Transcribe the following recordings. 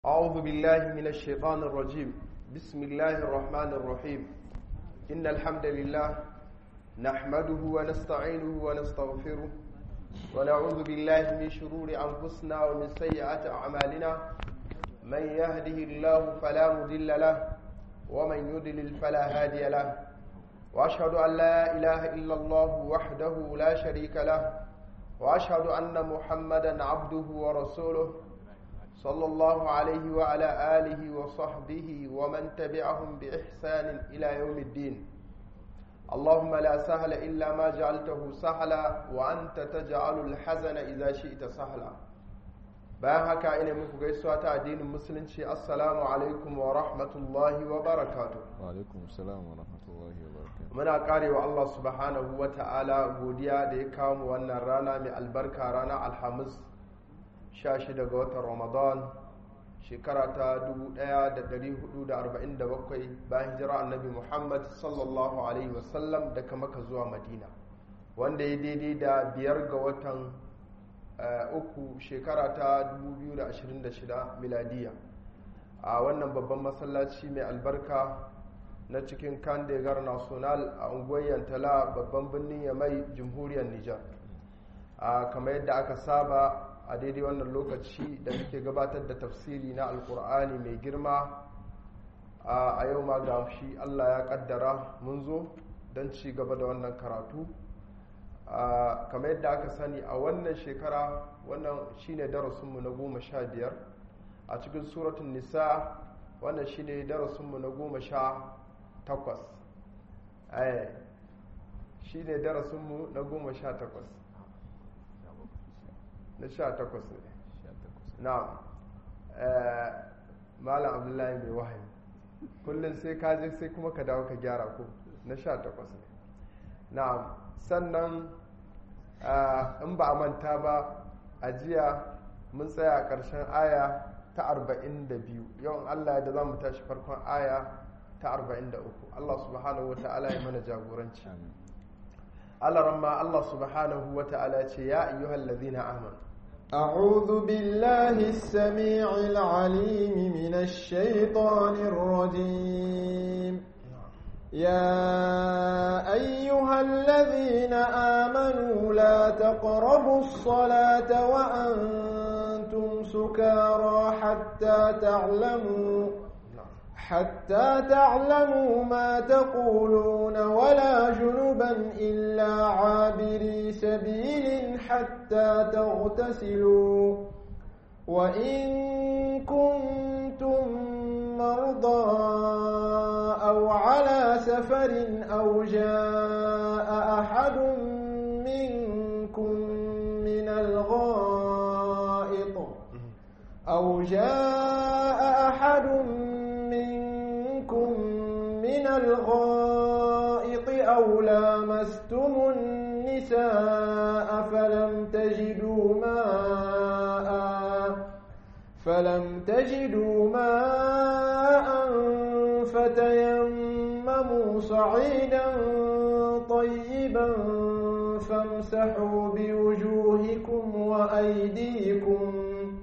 أعوذ بالله من الشيطان الرجيم بسم الله الرحمن الرحيم إن الحمد لله نحمده ونستعينه ونستغفره ونعوذ بالله من شرور أنفسنا ومن سيئات أعمالنا من يهده الله فلا مضل له ومن يضلل فلا هادي له وأشهد أن لا إله إلا الله وحده لا شريك له وأشهد أن محمدا عبده ورسوله صلى الله عليه وعلى آله وصحبه ومن تبعهم بإحسان إلى يوم الدين اللهم لا سهل إلا ما جعلته سهلا وأنت تجعل الحزن إذا شئت سهلا bayan haka ina muku gaisuwa ta addinin musulunci assalamu alaikum wa rahmatullahi wa barakatu wa alaikum salam wa rahmatullahi wa barakatu muna karewa Allah subhanahu wa ta'ala godiya da ya kawo mu wannan rana mai albarka rana alhamis 16 ga watan ramadan shekara ta 1447 bayan hijira annabi muhammad sallallahu alaihi wasallam daga maka zuwa madina wanda ya daidai da biyar ga watan uku shekara ta 2026 miladiya a wannan babban masallaci mai albarka na cikin kandegar national a unguwar yantala babban birnin yamai jamhuriyar nijar kamar yadda aka saba a daidai wannan lokaci da muke gabatar da tafsiri na alkur'ani mai girma a yau ma ga shi allah ya kaddara mun zo don ci gaba da wannan karatu kamar yadda aka sani a wannan shekara wannan shine darasinmu na goma sha biyar a cikin suratun nisa wannan shine darasinmu na goma sha takwas shine darasinmu na goma sha takwas na sha takwas ne na malam abdullahi mai wahayi kullum sai ka je sai kuma ka dawo ka gyara ko na sha takwas ne na sannan in ba a manta ba a jiya mun tsaya a ƙarshen aya ta arba'in da biyu yawan allah da za mu tashi farkon aya ta arba'in da uku allah subhanahu wa ta'ala ya mana jagoranci Allah ramma Allah subhanahu wa ta'ala ce ya ayyuhal ladhina amanu أعوذ بالله السميع العليم من الشيطان الرجيم يا أيها الذين آمنوا لا تقربوا الصلاة وأنتم سكارى حتى تعلموا حتى تعلموا ما تقولون ولا جنبا إلا عابري سبيل حتى تغتسلوا وإن كنتم مرضى أو على سفر أو جاء أحد منكم من الغائط أو جاء أحد منكم من الغائط أو لامستم النساء فلم تجدوا ماء فلم تجدوا ماء فتيمموا صعيدا طيبا فامسحوا بوجوهكم وأيديكم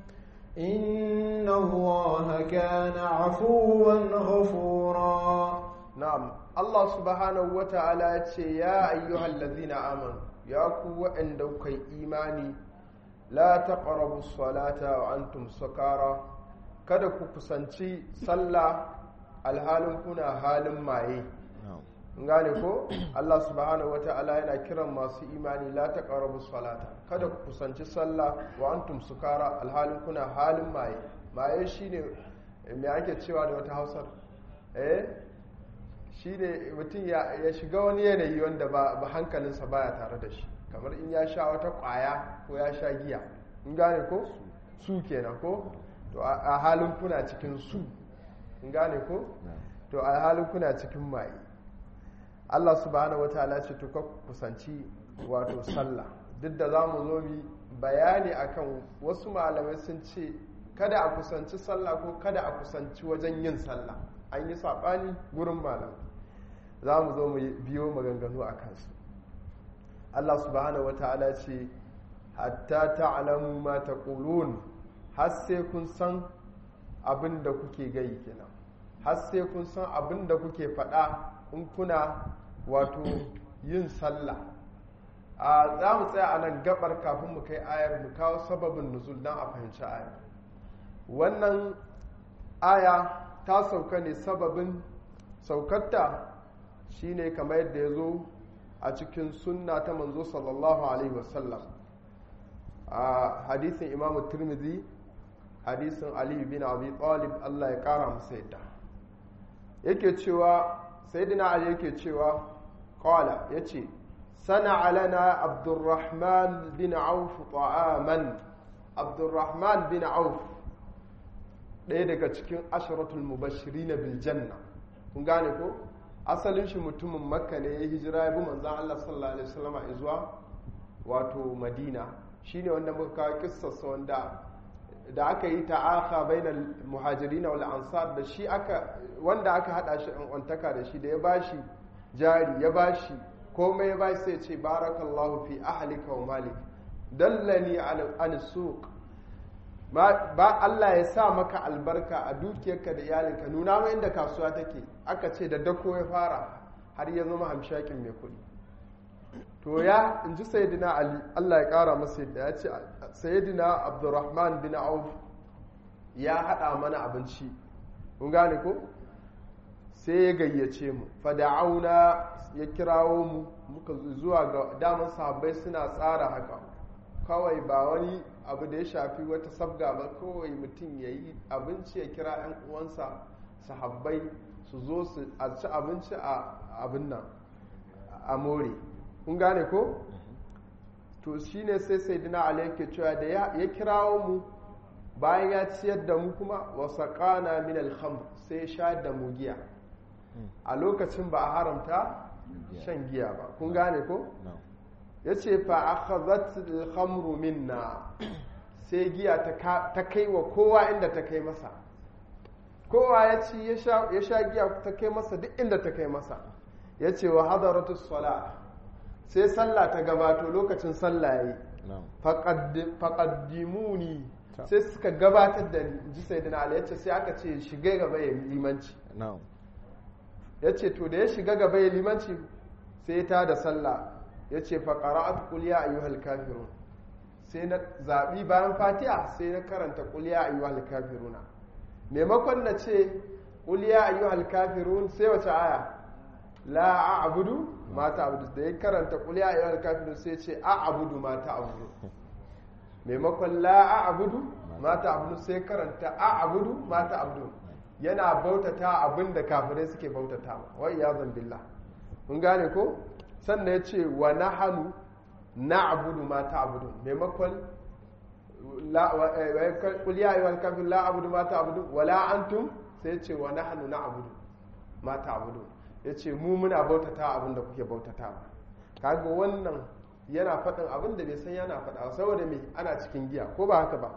إن الله كان عفوا غفورا نعم الله سبحانه وتعالى يا أيها الذين آمنوا يا قوة عندك إيماني لا تقربوا الصلاة وأنتم سكارى kada ku kusanci sallah alhalin kuna halin maye gane ko Allah subhanahu wata'ala yana kiran masu imani la taqrabu salata kada ku kusanci sallah wa antum sukara alhalin kuna halin maye maye shine me ake cewa da wata Hausar eh shine mutum ya shiga wani yanayi wanda ba hankalinsa baya tare da shi kamar in ya sha wata kwaya ko ya sha giya in gane ko su kenan ko to a halin kuna cikin su in gane ko to a halin kuna cikin maye Allah subhanahu wataala ce to ka kusanci wato sallah duk da za mu zo mi bayani akan wasu malamai sun ce kada a kusanci sallah ko kada a kusanci wajen yin sallah an yi saɓani gurin malam za mu zo mu biyo maganganu a kansu Allah subhanahu wataala ce hatta ta'lamu ma taqulun har sai kun san abin da kuke gai kenan har sai kun san abin da kuke faɗa in kuna wato yin sallah a za mu tsaya a nan gabar kafin mu kai ayar mu kawo sababin nuzul don a fahimci ayar wannan aya ta sauka ne sababin saukarta shine kamar yadda ya zo a cikin sunna ta manzo sallallahu alaihi wasallam a hadisin imamu turmizi hadisin aliyu bin abi talib allah ya kara masa yadda yake cewa sayyidina ali yake cewa qala yace sana lana abdurrahman bin auf ta'aman abdurrahman bin auf ɗaya daga cikin asharatul mubashirin bil janna kun gane ko asalin shi mutumin makka ne ya hijira ya bi manzan Allah sallallahu alaihi wasallam zuwa wato madina shine wanda muka kawo kissarsa wanda da aka yi ta'aka bainal muhajirin wal ansar da shi aka wanda aka hada shi an ontaka da shi da ya bashi jari ya bashi komai ya bashi sai ce barakallahu fi ahlika wa malik dallani an suq ba Allah ya sa maka albarka a dukiyarka da iyalinka nuna mai inda kasuwa take aka ce da dako ya fara har ya zama hamshakin mai kuɗi to ya in ji sayidina ali Allah ya ƙara masa yadda ya ce sayidina abdurrahman bin auf ya haɗa mana abinci kun gane ko sai ya gayyace mu fada'auna ya kirawo mu muka zuwa ga daman sahabbai suna tsara haka kawai ba wani abu da ya shafi wata sabga ba kawai mutum ya yi abinci ya kira 'yan uwansa sahabbai su zo su a ci abinci a abin nan a more kun gane ko to shine sai sai dina ali yake cewa da ya kirawo mu bayan ya ciyar da mu kuma wasa kana min alhamr sai ya sha da mu giya a lokacin ba a haramta shan giya ba kun gane ko ya ce fa akhadhat al-khamru minna sai giya ta kai wa kowa inda ta kai masa kowa ya ci ya sha giya ta kai masa duk inda ta kai masa ya ce wa hadaratu sala sai sallah ta gabato lokacin sallah yayi faqaddimuni sai suka gabatar da ni ji sayyidina ali yace sai aka ce shiga gaba ya limanci yace to da ya shiga gaba ya limanci sai ta da sallah ya ce faƙara'at ƙuliya a yi kafirun sai na zaɓi bayan fatiha sai na karanta ƙuliya a yi kafiruna maimakon na ce ƙuliya a yi kafirun sai wace aya la a abudu mata abudu da ya karanta ƙuliya a yi kafirun sai ce a abudu mata abudu maimakon la a abudu mata abudu sai karanta a abudu mata abudu yana bautata abin da kafirai suke bautata wa iya billah kun gane ko sannan ya ce wa na hannu na abudu ma ta abudu maimakon kuliya yi wani kafin la abudu ma ta abudu wala antum sai ce wa na hannu na abudu ma ta abudu ya ce mu muna bautata abin da kuke bautata ba kaga wannan yana faɗin abin da bai san yana faɗa saboda me ana cikin giya ko ba haka ba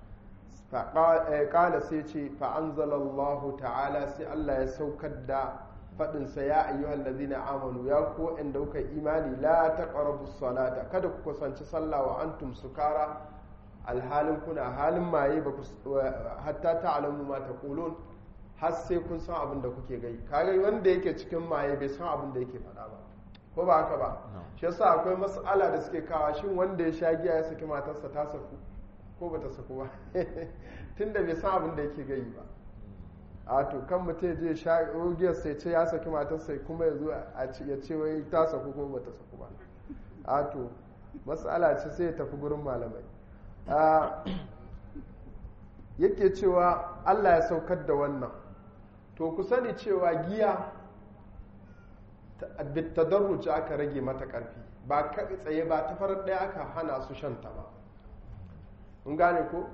ƙala sai ce fa'anzalallahu ta'ala sai Allah ya saukar da faɗinsa ya ayyuhal ladina amanu ya ku inda kuka imani la taqrabu salata kada ku kusanci sallah wa antum sukara alhalin kuna halin maye ba hatta ta'lamu ma taqulun har sai kun san abin da kuke gai kaga wanda yake cikin maye bai san abin da yake faɗa ba ko ba haka ba shi yasa akwai mas'ala da suke kawa shin wanda ya sha giya ya saki matarsa ta saku ko bata saku ba tunda bai san abin da yake gai ba a to kan mutum je sha ogiyar sai ce ya saki matarsa kuma ya zo ya ce wai ta saku ko bata saku ba a to matsala ce sai ya tafi gurin malamai yake cewa allah ya saukar da wannan to ku sani cewa giya tadarruci aka rage mata karfi ba tsaye ba ta farar ɗaya aka hana su shanta ba in gane ko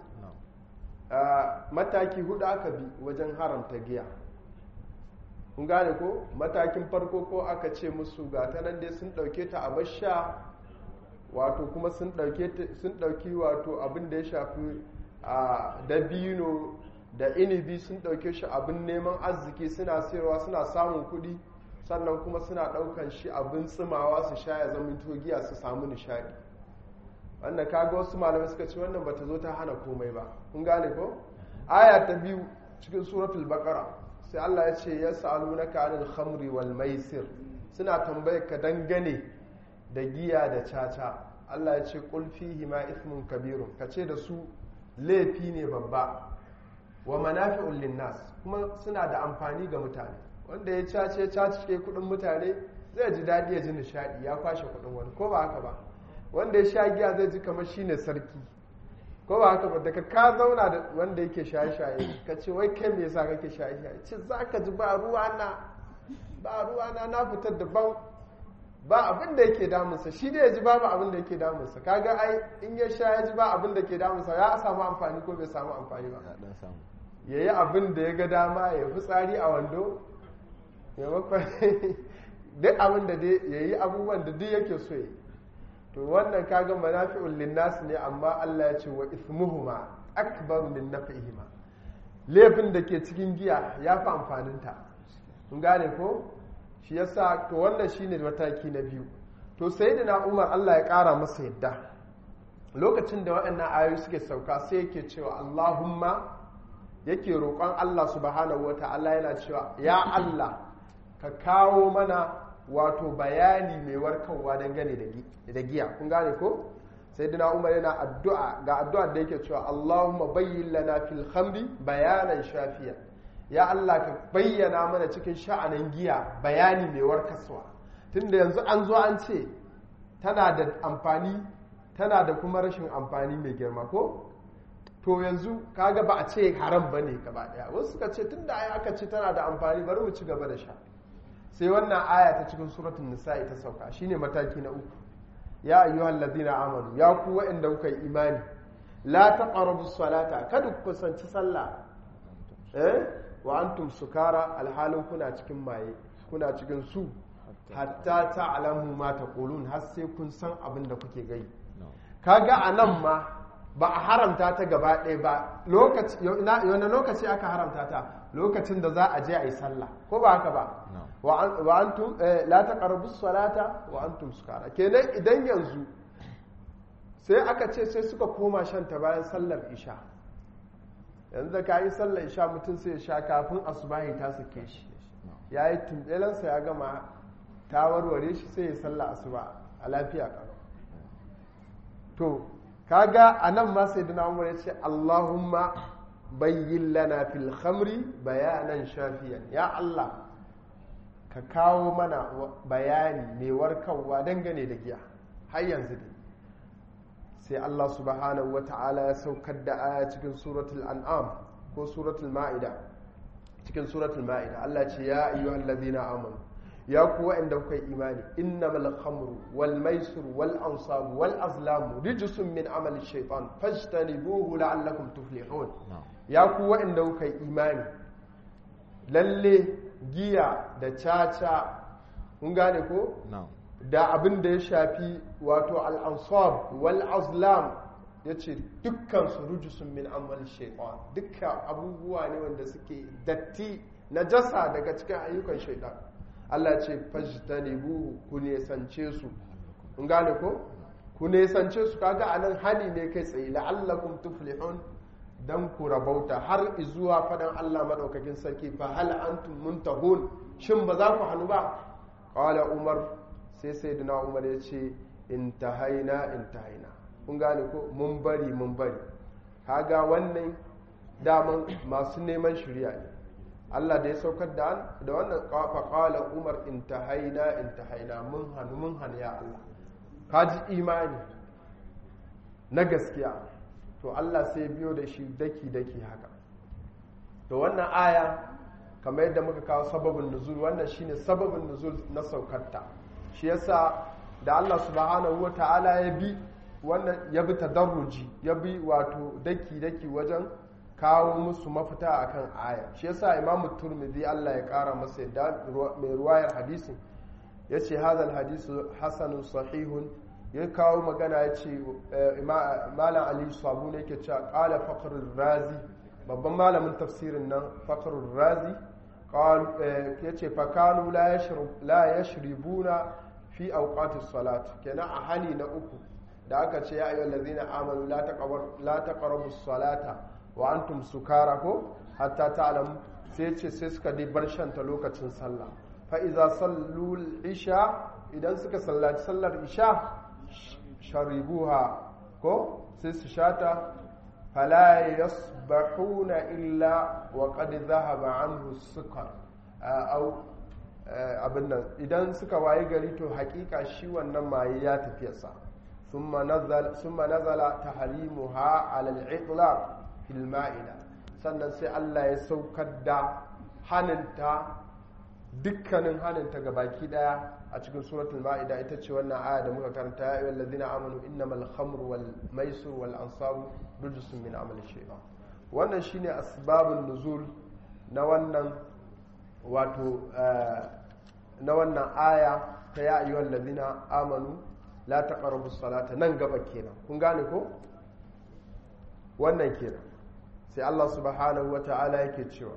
mataki hudu aka bi wajen haramta giya kun gane ko matakin farko ko aka ce musu ga ta nan dai sun dauke ta a basha wato kuma sun dauki wato abin da ya shafi a dabino da inibi sun dauke shi abin neman arziki suna sayarwa suna samun kudi sannan kuma suna daukan shi abin tsimawa su sha ya zama giya su samu nishadi wannan kaga wasu malamai suka ce wannan bata zo ta hana komai ba kun gane ko aya ta biyu cikin suratul baqara sai Allah ya ce yas'alunaka anil khamri wal maisir suna tambayar ka dangane da giya da caca Allah ya ce qul fihi ma ithmun kabirun kace da su laifi ne babba wa manafi'un linnas kuma suna da amfani ga mutane wanda ya cace cace kudin mutane zai ji daɗi ya ji nishadi ya kwashe kudin wani ko ba haka ba wanda ya sha giya zai ji kamar shine sarki ko ba haka ba daga ka zauna da wanda yake shaye-shaye ka ce wai kai me yasa kake shaye-shaye ce za ka ji ba ruwa na ba ruwa na na fitar da ban ba abin da yake damunsa shi da ya ji babu abin da yake damunsa kaga ai in ya sha ya ji ba abin da ke damunsa ya samu amfani ko bai samu amfani ba ya dan samu ya yi abin da ya ga dama ya fi tsari a wando maimakon duk abin da ya yi abubuwan da duk yake so ya yi to wannan kaga manafi'ul linnas ne amma Allah ya ce wa ismuhuma akbaru min naf'ihima laifin da ke cikin giya ya fi amfaninta kun gane ko shi yasa to wannan shine mataki na biyu to sayyidina Umar Allah ya kara masa yadda lokacin da waɗannan ayoyi suke sauka sai yake cewa Allahumma yake roƙon Allah subhanahu wata'ala yana cewa ya Allah ka kawo mana wato bayani mai warkarwa dangane da giya kun gane ko sai dina umar yana addu'a ga addu'a da yake cewa Allahumma bayyin lana fil khamri bayanan shafiya ya Allah ka bayyana mana cikin sha'anin giya bayani mai warkaswa tunda yanzu an zo an ce tana da amfani tana da kuma rashin amfani mai girma ko to yanzu kaga ba a ce haram bane gaba daya wasu suka ce tunda ai aka ce tana da amfani bari mu ci gaba da sha sai wannan aya ta cikin suratul nisa'i ta sauka shine mataki na uku ya ayyuhal ladina amanu ya ku wa'anda kuka yi imani la taqrabu salata kada ku kusanci sallah eh wa antum sukara alhalin kuna cikin maye kuna cikin su hatta ta'lamu ma taqulun har sai kun san abin da kuke gai kaga anan ma ba a haramta ta gaba ɗaya ba lokaci yana lokaci aka haramta ta lokacin da za a je a yi sallah ko ba haka ba wa antum la taqrabu salata wa antum sukara kenan idan yanzu sai aka ce sai suka koma shan ta bayan sallar isha yanzu da kayi sallar isha mutum sai ya sha kafin asubahi ta sake shi yayi tumbelansa ya gama ta warware shi sai ya sallar asuba a lafiya karo to kaga anan ma sai dina umar ya ce Allahumma bayyin lana fil khamri bayanan shafiyan ya Allah ka kawo mana bayani mai warkarwa dangane da giya har yanzu dai sai Allah subhanahu wata'ala ya saukar da aya cikin suratul an'am ko suratul ma'ida cikin suratul ma'ida Allah ce ya ayyuhal ladina amanu ya ku wa'anda kuka yi imani innamal khamru wal maisir wal ansab wal azlam rijsun min amali shaytan fajtanibuhu la'allakum tuflihun ya ku wa'anda kuka yi imani lalle giya da caca kun gane ko da abin da ya shafi wato al-ansab wal azlam yace dukkan su rijsun min amali shaytan dukkan abubuwa ne wanda suke datti najasa daga cikin ayyukan shaytan Allah ce fajtanibu ku nesance su kun gane ko ku nesance su kaga anan hali ne kai tsaye la'allakum tuflihun dan ku rabauta har zuwa fadan Allah madaukakin sarki fa hal antum muntahun shin ba za ku hannu ba qala umar sai sayyidina umar ya ce intahaina intahaina kun gane ko mun bari mun bari kaga wannan daman masu neman shirya ne Allah da ya saukar da da wannan faƙala umar intahaina intahaina mun hannu mun hannu ya Allah ka ji imani na gaskiya to Allah sai biyo da shi daki-daki haka to wannan aya kamar yadda muka kawo sababin nuzul wannan shine sababin nuzul na saukarta shi yasa da Allah subhanahu wata'ala ya bi wannan ya bi tadarruji ya bi wato daki-daki wajen kawo musu mafita akan aya shi yasa imamu turmidi Allah ya kara masa yadda mai ruwayar hadisin ya ce hazal hadisu hasanun sahihun ya kawo magana ya ce malam ali sabu ne ke cewa kala fakarun razi babban malamin tafsirin nan fakarun razi ya ce fakanu la ya shiribuna fi auqatis salat kenan a hani na uku da aka ce ya ayyuhal ladzina amanu la taqrabu salata wa antum sukara ko hatta ta'lam sai ce sai suka dai bar shanta lokacin sallah fa iza sallul isha idan suka sallaci sallar isha sharibuha ko sai su shata fala yasbahuna illa wa qad dhahaba anhu sukar au abin nan idan suka waye gari to hakika shi wannan maye ya tafiyarsa summa nazala summa nazala tahrimuha ala al-itlaq fil ma'ida sannan sai Allah ya saukar da haninta dukkanin haninta ga baki daya a cikin suratul ma'ida ita ce wannan aya da muka karanta ya ayyuhal ladina amanu innamal khamru wal maisir wal ansabu rijsun min amali shaytan wannan shine asbabun nuzul na wannan wato na wannan aya ta ya ayyuhal ladina amanu la taqrabus salata nan gaba kenan kun gane ko wannan kenan sai Allah subhanahu wata'ala yake cewa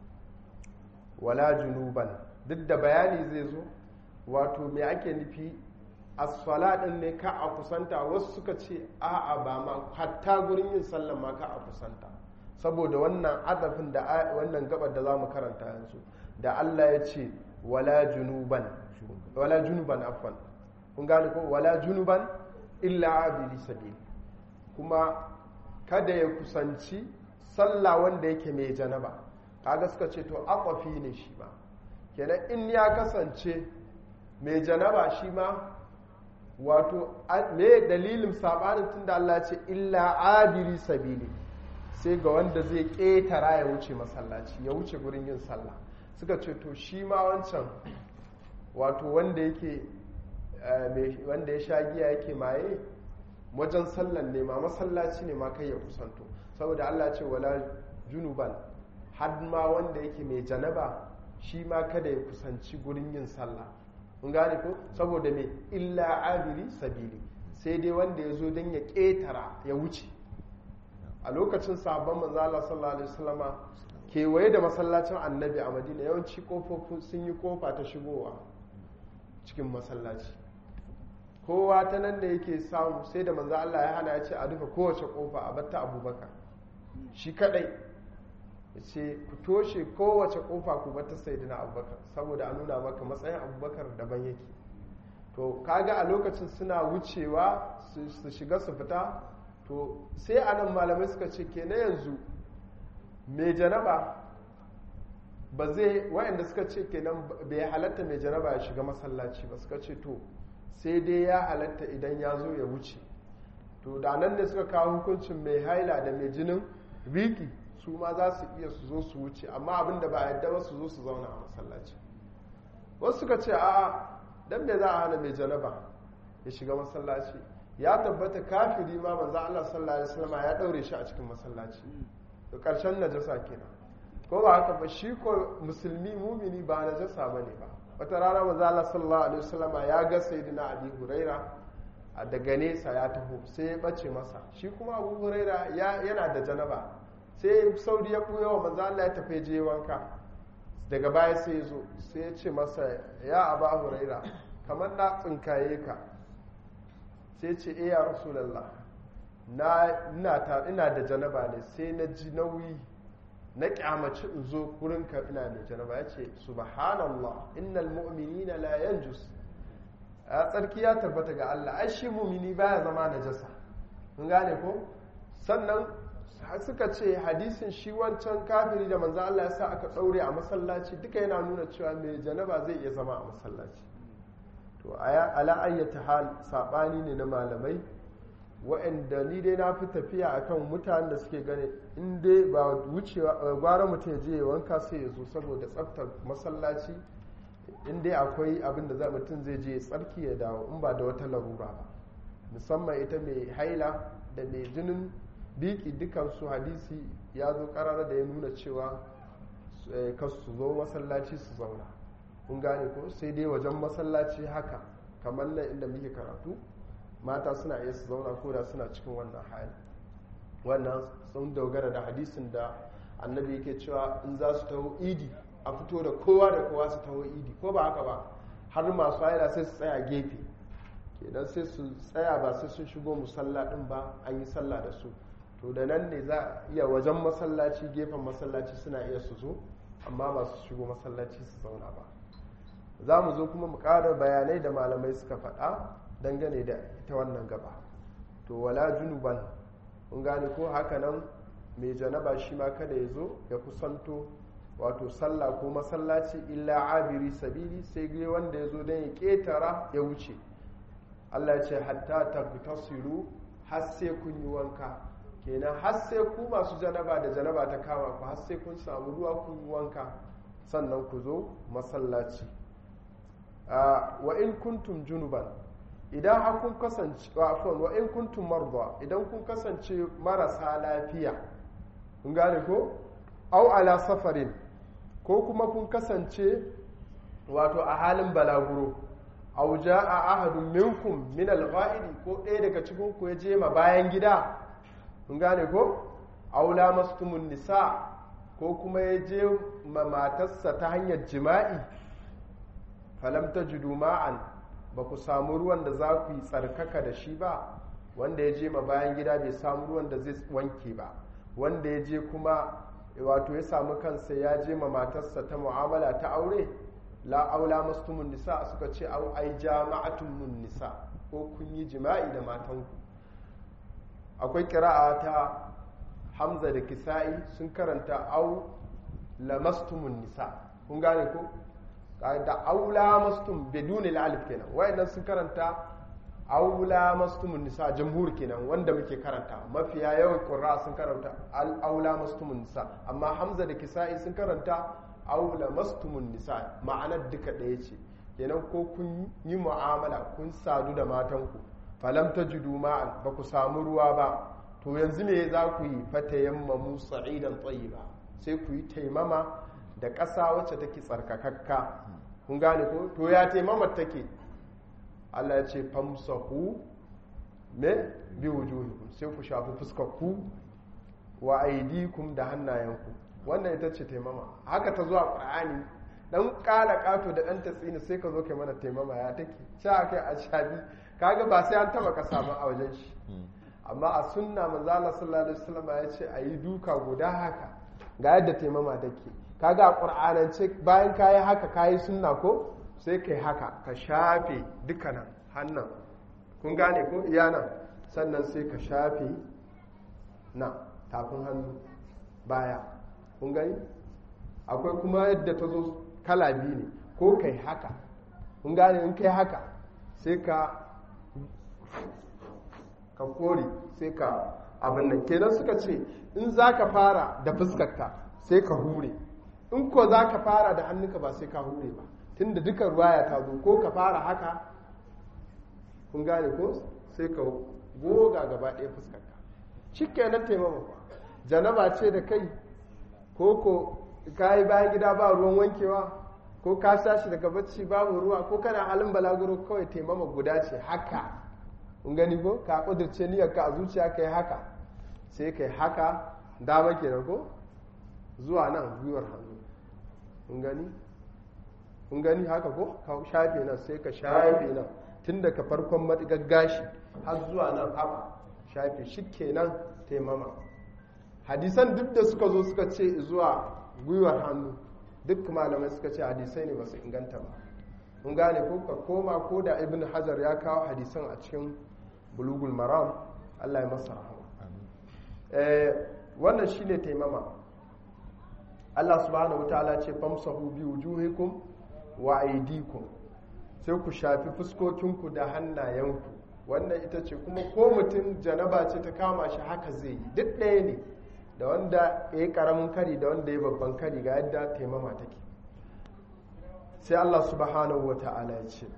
wala junuban duk da bayani zai zo wato me ake nufi as-sala din ne ka a kusanta wasu suka ce a'a ba ma hatta gurin yin sallah ma ka a kusanta saboda wannan adafin da wannan gabar da zamu karanta yanzu da Allah ya ce wala junuban wala junuban afwan kun gane ko wala junuban illa abili sabil kuma kada ya kusanci sallah wanda yake mai janaba kaga suka ce to akwafi ne shi ma kenan in ya kasance mai janaba shi ma wato me dalilin sabanin tunda Allah ce illa abiri sabili sai ga wanda zai ƙetara ya wuce masallaci ya wuce gurin yin sallah suka ce to shi ma wancan wato wanda yake wanda ya sha giya yake maye wajen sallan ne ma masallaci ne ma kai ya kusanto saboda Allah ce wala junuban har ma wanda yake mai janaba shi ma kada ya kusanci gurin yin sallah mun gane ko saboda me illa abiri sabili sai dai wanda ya zo don ya ƙetara ya wuce a lokacin sabon manzo Allah sallallahu alaihi wasallama kewaye da masallacin annabi a madina yawanci kofofin sun yi kofa ta shigowa cikin masallaci kowa ta nan da yake samu sai da manzo Allah ya hana ya ce a rufe kowace kofa a batta abubakar shi kadai ya ce ku toshe kowace kofa ku batta sayyidina abubakar saboda a nuna maka matsayin abubakar daban yake to kaga a lokacin suna wucewa su shiga su fita to sai anan malamai suka ce ke na yanzu mai janaba ba zai wayanda suka ce kenan bai halatta mai janaba ya shiga masallaci ba suka ce to sai dai ya halatta idan ya zo ya wuce to da nan ne suka kawo hukuncin mai haila da mai jinin riki su ma za su iya su zo su wuce amma abin da ba a yadda ba su zo su zauna a masallaci wasu suka ce a'a dan me za a hana mai janaba ya shiga masallaci ya tabbata kafiri ma manzo Allah sallallahu alaihi wasallam ya daure shi a cikin masallaci to karshen najasa kenan ko ba haka ba shi ko musulmi mumini ba najasa bane ba wata rana manzo Allah sallallahu alaihi wasallam ya ga sayyidina Abi Huraira a daga nesa ya taho sai ya bace masa shi kuma Abu Huraira yana da janaba sai saudi ya buya wa manzo Allah ya tafi je wanka daga baya sai ya zo sai ya ce masa ya Abu Huraira kamar na tsinkaye ka sai ce e ya rasulallah na ina da janaba ne sai na ji nauyi na kyamaci in zo kurinka ina da janaba ya ce subhanallah innal mu'minina la yanjus a tsarki ya tabbata ga Allah ai shi mumini baya zama najasa mun gane ko sannan suka ce hadisin shi wancan kafiri da manzo Allah ya sa aka daure a masallaci duka yana nuna cewa mai janaba zai iya zama a masallaci to ala ayyata hal sabani ne na malamai wa'anda ni dai na fi tafiya akan mutanen da suke gane in dai ba wucewa gwara mutum ya je ya wanka sai ya zo saboda tsaftar masallaci in dai akwai abin da za mutum zai je tsarki ya dawo in ba da wata larura ba musamman ita mai haila da mai jinin biki dukansu hadisi ya zo karara da ya nuna cewa kasu su zo masallaci su zauna kun gane ko sai dai wajen masallaci haka kamar nan inda muke karatu mata suna iya su zauna ko da suna cikin wannan hali wannan sun dogara da hadisin da annabi yake cewa in za su taho idi a fito da kowa da kowa su taho idi ko ba haka ba har masu haila sai su tsaya gefe kenan sai su tsaya ba sai sun shigo musalla din ba an yi sallah da su to da nan ne za a iya wajen masallaci gefen masallaci suna iya su zo amma ba su shigo masallaci su zauna ba za mu zo kuma mu ƙara bayanai da malamai suka faɗa dangane da ita wannan gaba to wala junuban mun gane ko haka nan mai janaba shi ma kada ya zo ya kusanto wato sallah ko masallaci illa abiri sabili sai gai wanda ya zo don ya ƙetara ya wuce allah ya ce hatta tagtasilu har sai kun yi wanka kenan har sai ku masu janaba da janaba ta kama ku har sai kun samu ruwa kun yi wanka sannan ku zo masallaci wa in kuntum junuban idan har kun kasance afwan wa in kuntum marda idan kun kasance marasa lafiya kun gane ko au ala safarin ko kuma kun kasance wato a halin balaguro au jaa ahadun minkum min al ko ɗaya daga cikin ku ya je ma bayan gida kun gane ko au lamastumun nisa ko kuma ya je ma matarsa ta hanyar jima'i falam tajidu ma'an ba ku samu ruwan da za ku yi tsarkaka da shi ba wanda ya je ma bayan gida bai samu ruwan da zai wanke ba wanda ya je kuma wato ya samu kansa ya je ma matarsa ta mu'amala ta aure la aula mastumun nisa suka ce au ai jama'atun mun nisa ko kun yi jima'i da matanku akwai kira'a ta hamza da kisa'i sun karanta au lamastumun nisa kun gane ko da aula mastum bidunil alif kenan wayannan sun karanta aula mastumun nisa jamhur kenan wanda muke karanta mafiya yawan qurra sun karanta al aula mastumun nisa amma hamza da kisa'i sun karanta aula mastumun nisa ma'anar duka ɗaya ce kenan ko kun yi mu'amala kun sadu da matanku falam tajidu ma'an ba ku samu ruwa ba to yanzu me za ku yi fatayammamu sa'idan tayyiba sai ku yi taimama da ƙasa wacce take tsarkakakka kun gane ko to ya taimamar take Allah ya ce famsahu me bi wujuhikum sai ku shafi fuskarku wa aidikum da hannayenku wannan ita ce taimama haka ta zuwa qur'ani dan kala kato da dan tatsini sai ka zo kai mana taimama ya take sha kai a shabi kaga ba sai an taba kasa ba a wajen shi amma a sunna manzo Allah sallallahu alaihi wasallam ya ce ayi duka guda haka ga yadda taimama take kaga a qur'anance bayan kayi haka kayi sunna ko sai kai haka ka shafe dukkanin hannun kun gane ko iya nan sannan sai ka shafe na tafin hannu baya kun gani akwai kuma yadda ta zo kala biyu ne ko kai haka kun gane in kai haka sai ka ka kore sai ka abin nan kenan suka ce in za ka fara da fuskarka sai ka hure in ko za ka fara da hannunka ba sai ka hure ba tun da duka ruwaya ta zo ko ka fara haka kun gane ko sai ka goga gaba ɗaya fuskarka shi kenan taimama ba janaba ce da kai ko ko ka yi bayan gida ba ruwan wankewa ko ka sashi daga bacci babu ruwa ko kana halin balaguro kawai taimama guda ce haka kun gani ko ka kudurce niyyar ka a zuciya ka yi haka sai ka yi haka dama kenan ko zuwa nan gwiwar hannu kun gani kun gani haka ko ka shafe nan sai ka shafe nan tun daga farkon matigar gashi har zuwa nan haka shafe shi kenan taimama hadisan duk da suka zo suka ce zuwa gwiwar hannu duk malamai suka ce hadisai ne masu inganta ba kun gane ko ka koma ko da ibn hajar ya kawo hadisan a cikin bulugul maram allah ya masa rahama wannan shine taimama allah subhanahu wataala ce famsahu bi wujuhikum wa aidikum sai ku shafi fuskokinku da hannayenku wannan ita ce kuma ko mutum janaba ce ta kama shi haka zai yi duk ɗaya ne da wanda ya yi ƙaramin kari da wanda ya babban kari ga yadda taimama take sai Allah subhanahu wa ta'ala ya ce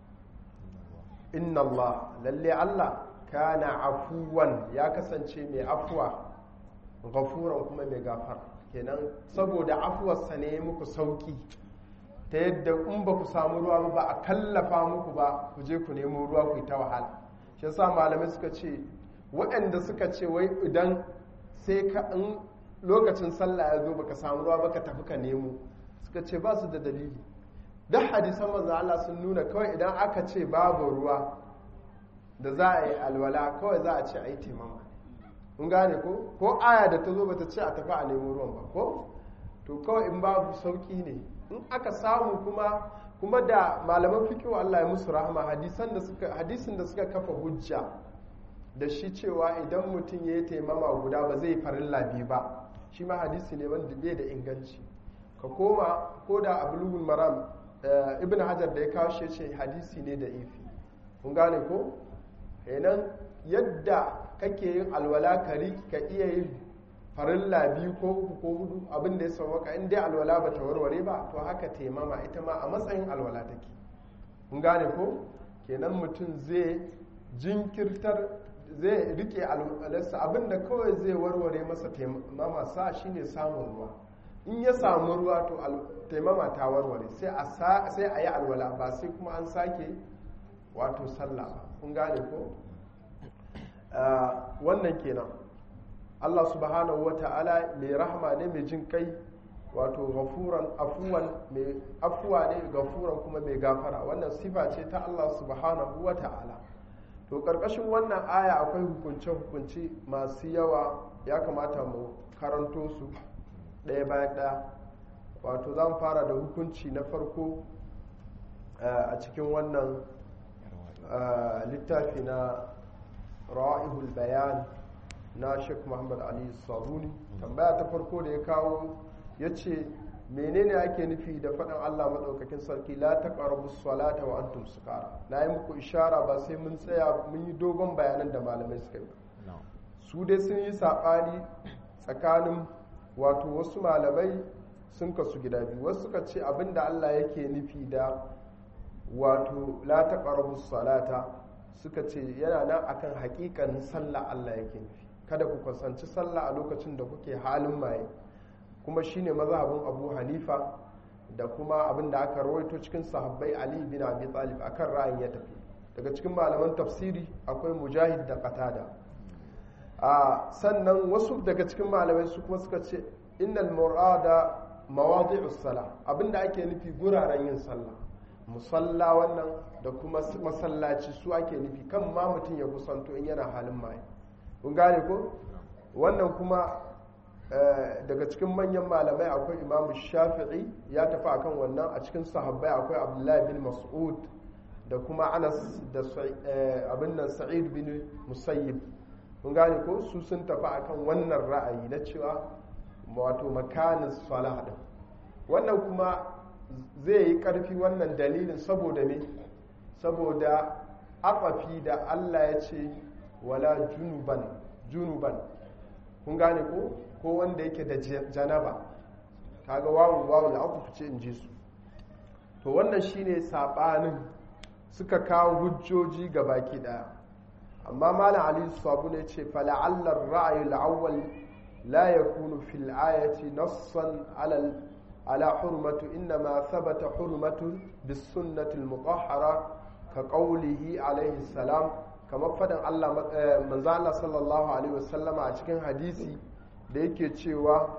inna Allah lalle Allah kana afuwan ya kasance mai afuwa gafuran kuma mai gafara kenan saboda afuwarsa ne muku sauki ta yadda in ba ku samu ruwa ba a kallafa muku ba ku je ku nemo ruwa ku yi ta wahala shi yasa malamai suka ce waɗanda suka ce wai idan sai ka in lokacin sallah ya zo baka samu ruwa baka tafi ka nemo suka ce ba su da dalili duk hadisan manzo Allah sun nuna kawai idan aka ce babu ruwa da za a yi alwala kawai za a ce a yi taimama kun gane ko ko aya da ta zo bata ce a tafi a nemo ruwan ba ko to kawai in babu sauki ne in aka samu kuma kuma da malaman fikihu Allah ya musu rahama hadisan da suka hadisin da suka kafa hujja da shi cewa idan mutum ya yi taimama guda ba zai farilla biyu ba shi ma hadisi ne wanda bai da inganci ka koma ko da abulugul maram ibn hajar da ya kawo shi ce hadisi ne da ifi kun gane ko kenan yadda kake yin alwala kari ka iya yin farilla biyu ko uku ko hudu abin da ya sauwaka in dai alwala ba ta warware ba to haka taimama ita ma a matsayin alwala take kun gane ko kenan mutum zai jinkirtar zai rike alwalarsa abin da kawai zai warware masa taimama sa shine samun ruwa in ya samu ruwa to taimama ta warware sai a yi alwala ba sai kuma an sake wato sallah kun gane ko wannan kenan Allah subhanahu wa ta'ala mai rahama ne mai jin kai wato gafuran afuwan mai afuwa ne gafuran kuma mai gafara wannan sifa ce ta Allah subhanahu wa ta'ala to karkashin wannan aya akwai hukunce-hukunce masu yawa ya kamata mu karanto su ɗaya bayan ɗaya wato zan fara da hukunci na farko a cikin wannan littafi na ra'ihul bayan na sheikh muhammad ali sabuni tambaya ta farko da ya kawo ya ce menene ake nufi da faɗin allah maɗaukakin sarki la ta ƙarabu salata wa antum sukara na yi muku ishara ba sai mun tsaya mun yi dogon bayanan da malamai suka yi su dai sun yi saɓani tsakanin wato wasu malamai sun kasu gida biyu wasu suka ce abinda allah yake nufi da wato la ta ƙarabu salata suka ce yana nan akan hakikanin sallah allah yake nufi kada ku kusanci sallah a lokacin da kuke halin maye kuma shine mazhabin abu hanifa da kuma abin da aka rawaito cikin sahabbai ali bin abi talib akan ra'ayin ya tafi daga cikin malaman tafsiri akwai mujahid da qatada a sannan wasu daga cikin malamai su kuma suka ce innal murada mawadi'us sala abinda ake nufi guraren yin sallah musalla wannan da kuma masallaci su ake nufi kan ma mutum ya kusanto in yana halin maye kun gane ko wannan kuma daga cikin manyan malamai akwai imamu shafi'i ya tafi akan wannan a cikin sahabbai akwai abdullahi bin mas'ud da kuma anas da abin nan sa'id bin musayyib kun gane ko su sun tafi akan wannan ra'ayi na cewa wato makanin salah din wannan kuma zai yi karfi wannan dalilin saboda me saboda afafi da Allah ya ce wala junuban junuban kun gane ko ko wanda yake da janaba kaga wawun wawun da aka fice in ji su to wannan shine sabanin suka kawo hujjoji ga baki daya amma malam ali sabu ne ce fala'alla ar-ra'yu al-awwal la yakunu fil ayati nassan ala ala hurmatu inma thabata hurmatu bis sunnati al-mutahhara ka qawlihi alayhi salam kamar faɗin Allah manzo Allah sallallahu alaihi wasallama a cikin hadisi da yake cewa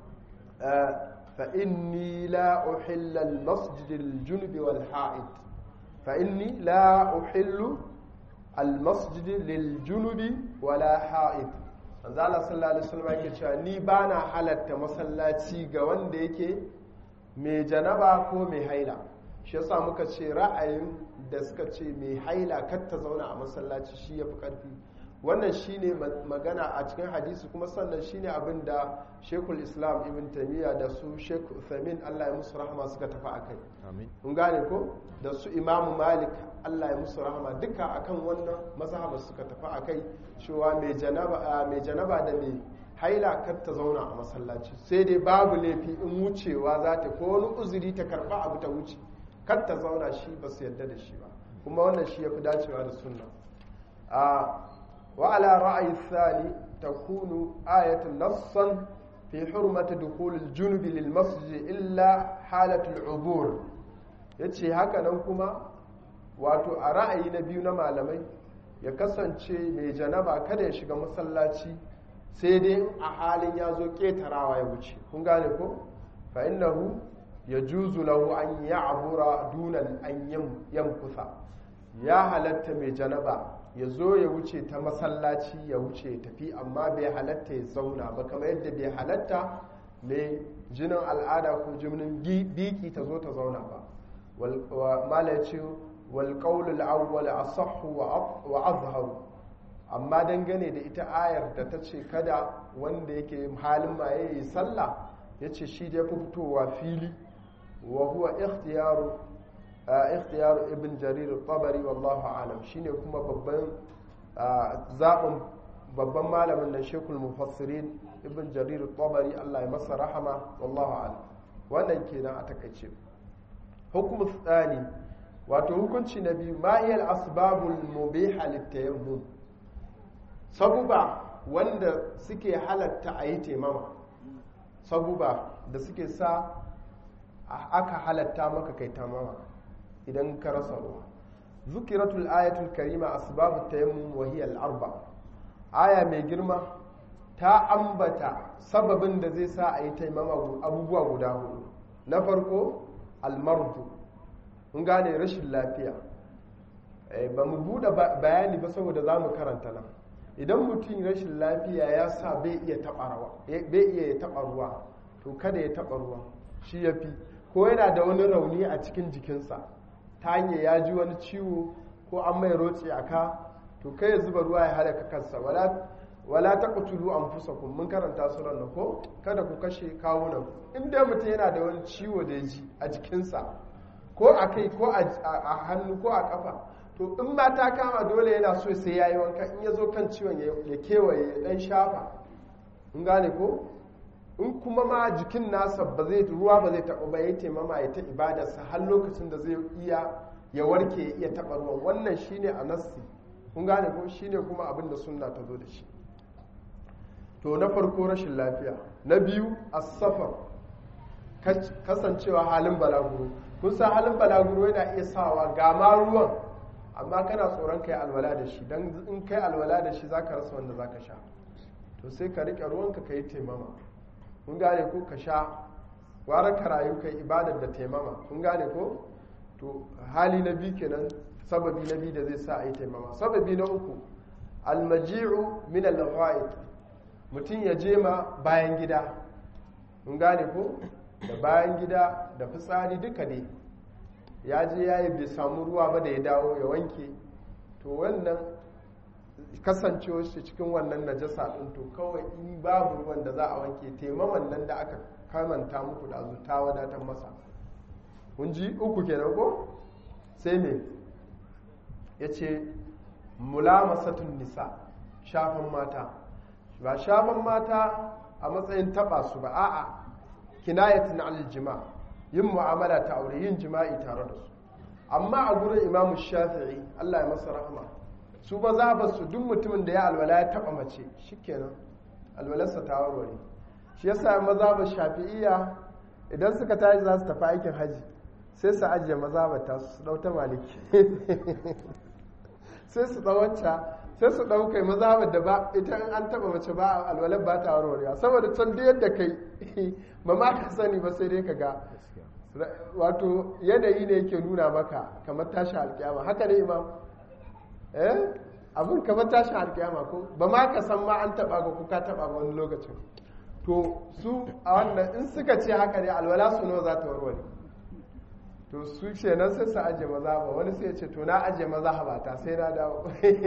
fa inni la uhilla al-masjid al-junub wal ha'id fa inni la uhillu al-masjid lil-junub wala ha'id manzo Allah sallallahu alaihi wasallama yake cewa ni bana halatta masallaci ga wanda yake mai janaba ko mai haila shi yasa muka ce ra'ayin da suka ce mai haila kar ta zauna a masallaci shi ya fi ƙarfi wannan shine magana a cikin hadisi kuma sannan shine abin da shekul islam ibn taimiyya da su shekul uthamin allah ya musu rahama suka tafi a kai kun gane ko da su imamu malik allah ya musu rahama duka akan wannan mazhabar suka tafi a kai cewa mai janaba da mai haila kar ta zauna a masallaci sai dai babu laifi in wucewa za ta ko wani uzuri ta karba abu ta wuce kar ta zauna shi ba su yarda da shi ba kuma wannan shi ya fi dacewa da sunna a wa ala ra'ayi thani takunu ayatun nassan fi hurmati dukhul al-junub lil masjid illa halatul ubur yace haka nan kuma wato a ra'ayi na biyu na malamai ya kasance mai janaba kada ya shiga masallaci sai dai a halin ya zo ketarawa ya wuce kun gane ko fa innahu yajuzu lahu an ya'bura dunan an yamkusa ya halatta mai janaba ya zo ya wuce ta masallaci ya wuce ya tafi amma bai halatta ya zauna ba kamar yadda bai halatta mai jinin al'ada ko jinin biki ta zo ta zauna ba mala ya ce walƙaunul awwal asahhu wa azharu amma dangane da ita ayar da ta ce kada wanda yake halin maye yi sallah ya ce shi da fi fitowa fili wa huwa ikhtiyaru ikhtiyaru ibn jarir tabari wallahu alam shine kuma babban zaɓin babban malamin nan shekul mufassirin ibn jarir tabari Allah ya masa rahama wallahu alam wannan kenan a takaice hukumu tsani wato hukunci na biyu ma'iyar asbabul mubiha littayammum sabuba wanda suke halatta a yi taimama sabuba da suke sa aka halatta maka kai tamama idan ka rasa ruwa zukiratul ayatul karima asbabu tayammum wa hiya al-arba aya mai girma ta ambata sababin da zai sa a yi taimama abubuwa guda hudu na farko almardu mun gane rashin lafiya ba mu buɗe bayani ba saboda za mu karanta nan idan mutum rashin lafiya ya sa bai iya taɓa ruwa to kada ya taɓa ruwa shi ya fi ko yana da wani rauni a cikin jikinsa ta hanyar ya ji wani ciwo ko an mai roce a ka to kai ya zuba ruwa ya halaka kansa wala ta kutulu an fusa kun mun karanta su ran ko kada ku kashe kawunan in dai mutum yana da wani ciwo da ya ji a jikinsa ko a kai ko a hannu ko a kafa to in ma ta kama dole yana so sai ya yi wanka in ya zo kan ciwon ya kewaye ya dan shafa in gane ko in kuma ma jikin nasa ba zai ruwa ba zai taɓa ba ya taimama ya ta ibadarsa har lokacin da zai iya ya warke ya iya taɓa ruwan wannan shine a nassi kun gane ko shine kuma abin da sunna ta zo da shi to na farko rashin lafiya na biyu asafar kasancewa halin balaguro kun san halin balaguro yana iya sawa ga ma ruwan amma kana tsoron kai alwala da shi don in kai alwala da shi za ka rasa wanda za ka sha to sai ka riƙe ruwanka ka yi taimama kun gane ko ka sha gwara ka rayu kai ibadar da taimama kun gane ko to hali na biyu kenan sababi na biyu da zai sa a yi taimama sababi na uku almaji'u min al mutum ya je ma bayan gida kun gane ko da bayan gida da fitsari duka ne ya je ya yi bai samu ruwa ba da ya dawo ya wanke to wannan kasancewa shi cikin wannan najasa ɗin to kawai in babu ruwan da za a wanke taimaman nan da aka kamanta muku da ta wadatar masa kun ji uku kenan ko sai me ya ce mulamasatun nisa shafan mata ba shafan mata a matsayin taba su ba a'a kinayatun aljima yin mu'amala ta aure yin jima'i tare da su amma a gurin imamu shafi'i Allah ya masa rahama su ba za ba su duk mutumin da ya alwala ya taba mace shikenan alwalarsa ta warware shi yasa maza ba shafi'iya idan suka tashi za su tafi aikin haji sai su ajiye maza ba ta su dauta maliki sai su tsawacca sai su ɗaukai maza da ba ita in an taba mace ba alwalar ba ta warwarewa saboda can da yadda kai ba ma ka sani ba sai dai ka ga wato yanayi ne yake nuna maka kamar tashi alkiyama haka ne imam eh abin kamar tashi alkiyama ko ba ma ka san ma an taba ga kuka taba ba wani lokacin to su a wannan in suka ce haka ne alwala su nawa za ta warware to su ce nan sai su ajiye maza ba wani sai ya ce to na ajiye maza ba ta sai na dawo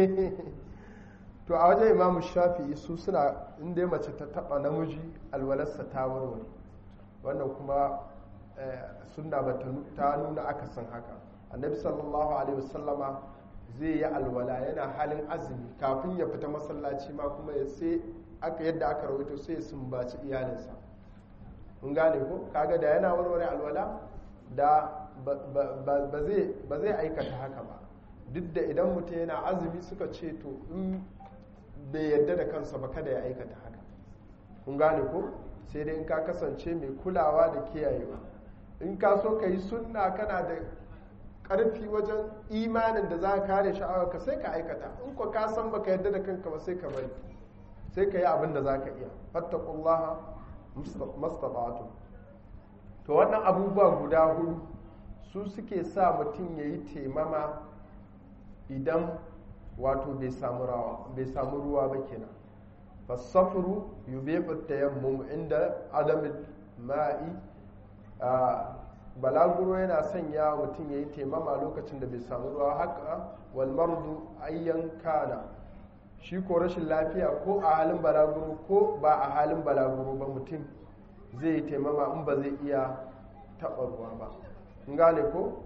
to a wajen imamu shafi'i su suna inda mace ta taba namiji alwalarsa ta warware wannan kuma sunna ba ta nuna akasin haka annabi sallallahu alaihi wasallama zai yi alwala yana halin azumi kafin ya fita masallaci ma kuma ya sai aka yadda aka rawaito sai ya sumbaci iyalinsa mun gane ko kaga da yana warware alwala da ba zai aikata haka ba duk da idan mutum yana azumi suka ce to in bai yadda da kansa ba kada ya aikata haka kun gane ko sai dai in ka kasance mai kulawa da kiyayewa in ka so ka yi sunna kana da karfi wajen imanin da za ka kare sha'awarka sai ka aikata in ko ka san baka yadda da kanka ba sai ka bari sai ka yi abin da za ka iya fattakullaha mastata'atu to wannan abubuwa guda hudu su suke sa mutum ya yi taimama idan wato bai samu ruwa ba kenan fasafuru yubihu tayammum inda adamin ma'i balaguro yana sanya mutum ya yi taimama lokacin da bai samu ruwa haka walmardu ayyan kana shi ko rashin lafiya ko a halin balaguro ko ba a halin balaguro ba mutum zai yi taimama in ba zai iya taɓa ruwa ba in gane ko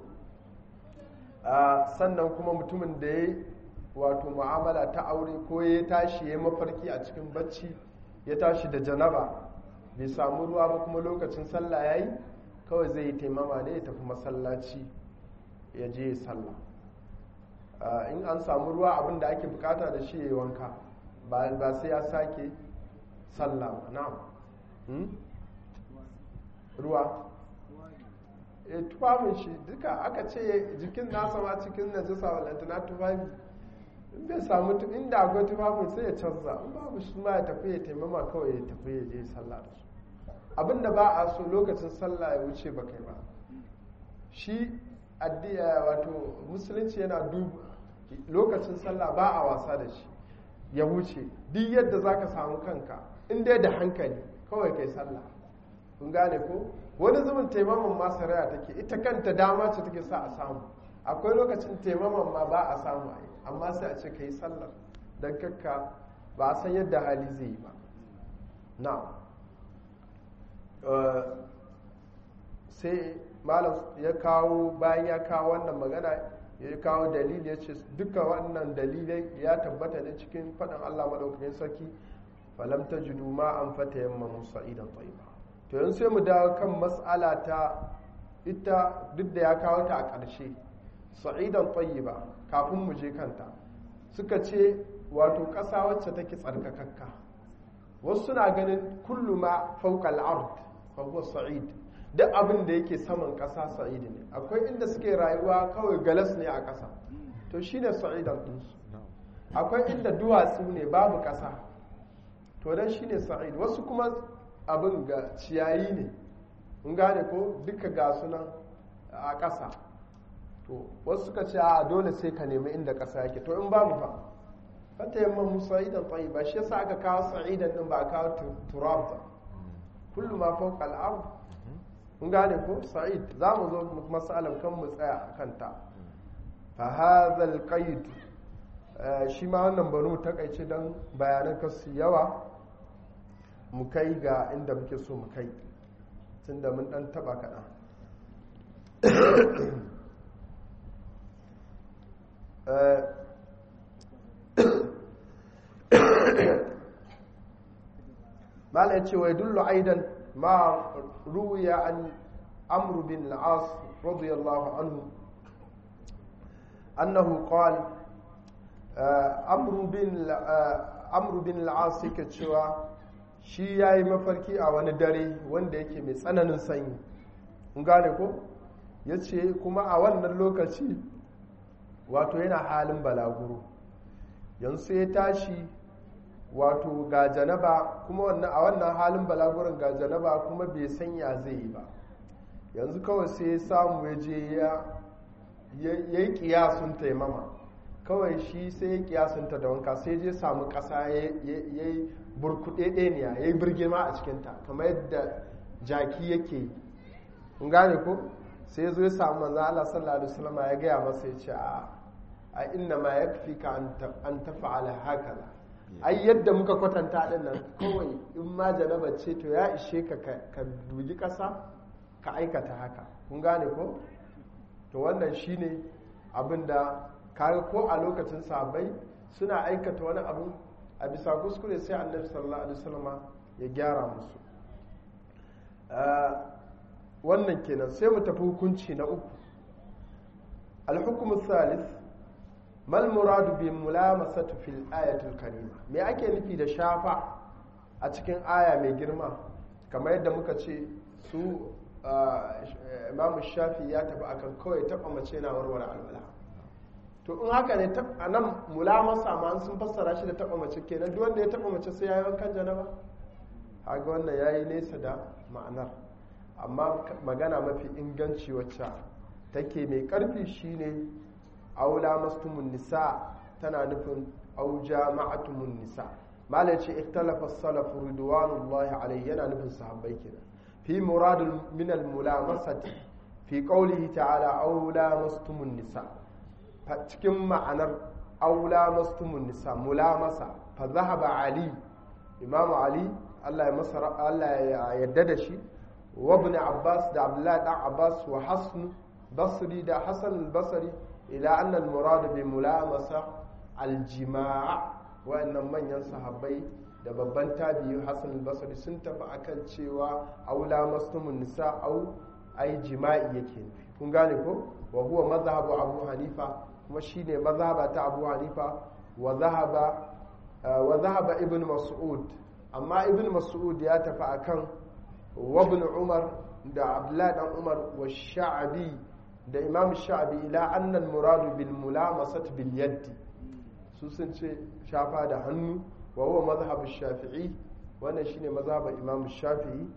sannan kuma mutumin da ya wato mu'amala ta aure ko ya tashi ya mafarki a cikin bacci ya tashi da janaba bai samu ruwa ba kuma lokacin sallah ya yi kawai zai yi taimama ne ya tafi masallaci ya je ya sallah in an samu ruwa abin da ake bukata da shi ya yi wanka ba sai ya sake sallah ba na'am ruwa e tufafin shi duka aka ce jikin nasa ma cikin najasa walanta na tufafi in bai samu inda akwai tufafin sai ya canza in babu shi ma ya tafi ya taimama kawai ya tafi ya je sallah da su abinda ba a so lokacin sallah ya wuce ba kai ba shi addiya wato musulunci yana duba lokacin sallah ba a wasa da shi ya wuce duk yadda za ka samu kanka in dai da hankali kawai kai sallah kun gane ko wani zubin taimaman ma saraya take ita kanta dama ce take sa a samu akwai lokacin taimaman ma ba a samu a yi amma sai a ce ka yi sallar don kakka ba a san yadda hali zai yi ba na sai malam ya kawo bayan ya kawo wannan magana ya kawo dalili ya ce duka wannan dalilai ya tabbata ne cikin faɗin allah maɗaukakin sarki falam ta jidu ma an fata yamma musa idan tsayiba to yanzu sai mu dawo kan matsala ta ita duk da ya kawo ta a ƙarshe sa'idan tayyiba kafin mu je kanta suka ce wato ƙasa wacce take tsarkakakka wasu suna ganin kullu ma fawqa al-ard fa huwa sa'id duk abin da yake saman ƙasa sa'id ne akwai inda suke rayuwa kawai galas ne a ƙasa to shine sa'idan ɗinsu akwai inda duwatsu ne babu ƙasa to dan shine sa'id wasu kuma abin ga ciyayi ne in gane ko duka ga sunan a ƙasa to wasu suka ce a dole sai ka nemi inda ƙasa yake to in babu fa fata yamma musa'idan tsayi ba shi yasa aka kawo sa'idan din ba a kawo turab ba kullum ma fawqa al-ard in gane ko sa'id za mu zo masalan kan mu tsaya a kanta fa hadha al-qaid shi ma wannan banu takaice dan bayanan kasu yawa mu kai ga inda muke so mu kai tun da mun dan taba kaɗan mala ce wai dullu aidan ma ruya an amru bin al'as radiyallahu anhu annahu qala amru bin amru bin al'as yake cewa shi ya yi mafarki a wani dare wanda yake mai tsananin sanyi in gane ko ya ce kuma a wannan lokaci wato yana halin balaguro yanzu sai ya tashi wato ga janaba kuma a wannan halin balaguron ga janaba kuma bai sanya zai yi ba yanzu kawai sai ya samu ya je ya yi kiyasun taimama kawai shi sai ya kiyasunta da wanka sai je samu ƙasa ya yi burkuɗe ɗeniya ya yi birgima a cikinta kamar yadda jaki yake yi in gane ko sai zo ya samu manzo Allah sallallahu alaihi wasallam ya gaya masa ya ce a a inna ma yakfi ka an tafa'ala hakaza ai yadda muka kwatanta din nan kawai in ma janaba ce to ya ishe ka ka dugi ƙasa ka aikata haka kun gane ko to wannan shine abinda kaga ko a lokacin sahabbai suna aikata wani abu a bisa kuskure sai annabi sallallahu alaihi wasallam ya gyara musu wannan kenan sai mu tafi hukunci na uku al-hukm thalith mal muradu bi mulamasatu fil ayatul karima me ake nufi da shafa a cikin aya mai girma kamar yadda muka ce su imamu shafi ya tafi akan kawai taba mace na warware alwala to in haka ne a nan mulamasa ma sun fassara shi da taba mace kenan duk wanda ya taba mace sai ya yi wankan janaba haga wannan ya yi nesa da ma'anar amma magana mafi inganci wacce take mai karfi shine aula mastumun nisa tana nufin au jama'atumun nisa malai ce ikhtalafa salaf ridwanullahi alayhi yana nufin sahabbai kenan fi muradul min al mulamasati fi qawlihi ta'ala aw lamastumun nisa cikin ma'anar aw lamastumun nisa mulamasa fa zahaba ali imam ali Allah ya masa Allah ya yarda da shi wa ibn abbas da abdullahi dan abbas wa hasn basri da hasan al-basri ila anna al-murad bi mulamasa al-jima' wa'annan manyan sahabbai da babban tabi'i Hassan al-Basri sun tafi akan cewa aula mastumun nisa au ai jima'i yake nufi kun gane ko wa huwa mazhabu Abu Hanifa kuma shine mazhaba ta Abu Hanifa wa zahaba wa zahaba Ibn Mas'ud amma Ibn Mas'ud ya tafi akan wa Ibn Umar da Abdullah dan Umar wa Sha'bi da Imam Sha'bi ila anna al-muradu bil mulamasati bil yaddi su sun ce shafa da hannu wa huwa mazhabin shafi'i wannan shine mazhabin imam shafi'i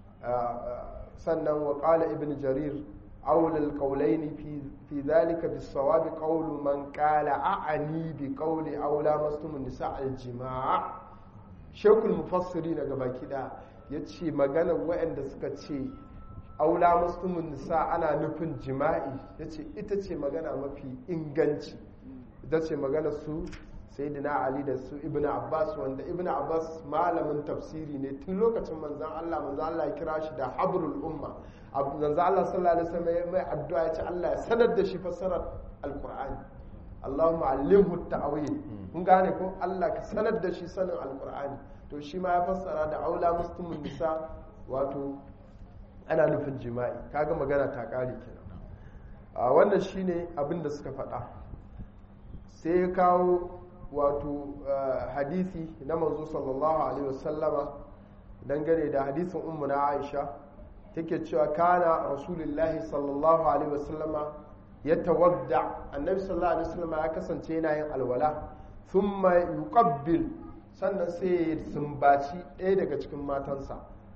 sannan wa qala ibn jarir awl al qawlayn fi fi dhalika bis sawab qawlu man qala a'ani bi qawli aw lamastum nisa al jimaa shaykhul mufassiri daga baki da yace magana waɗanda suka ce aw lamastum nisa ana nufin jima'i yace ita ce magana mafi inganci ita ce magana su sayyidina ali da su ibn abbas wanda ibn abbas malamin tafsiri ne tun lokacin manzan allah manzan allah ya kira shi da habrul umma manzan allah sallallahu alaihi wasallam mai addu'a ya ce allah ya sanar da shi fassarar alqur'ani allahumma allimhu ta'wil kun gane ko allah ka sanar da shi sanin alqur'ani to shi ma ya fassara da aula muslimun nisa wato ana nufin jima'i kaga magana ta kare kenan a wannan shine abin da suka faɗa sai ya kawo wato hadisi na manzo sallallahu alaihi wasallama dangane da hadisin ummu na aisha take cewa kana rasulullahi sallallahu alaihi wasallama ya tawadda annabi sallallahu alaihi wasallama ya kasance yana yin alwala thumma yuqabbil sannan sai ya sumbaci ɗaya daga cikin matansa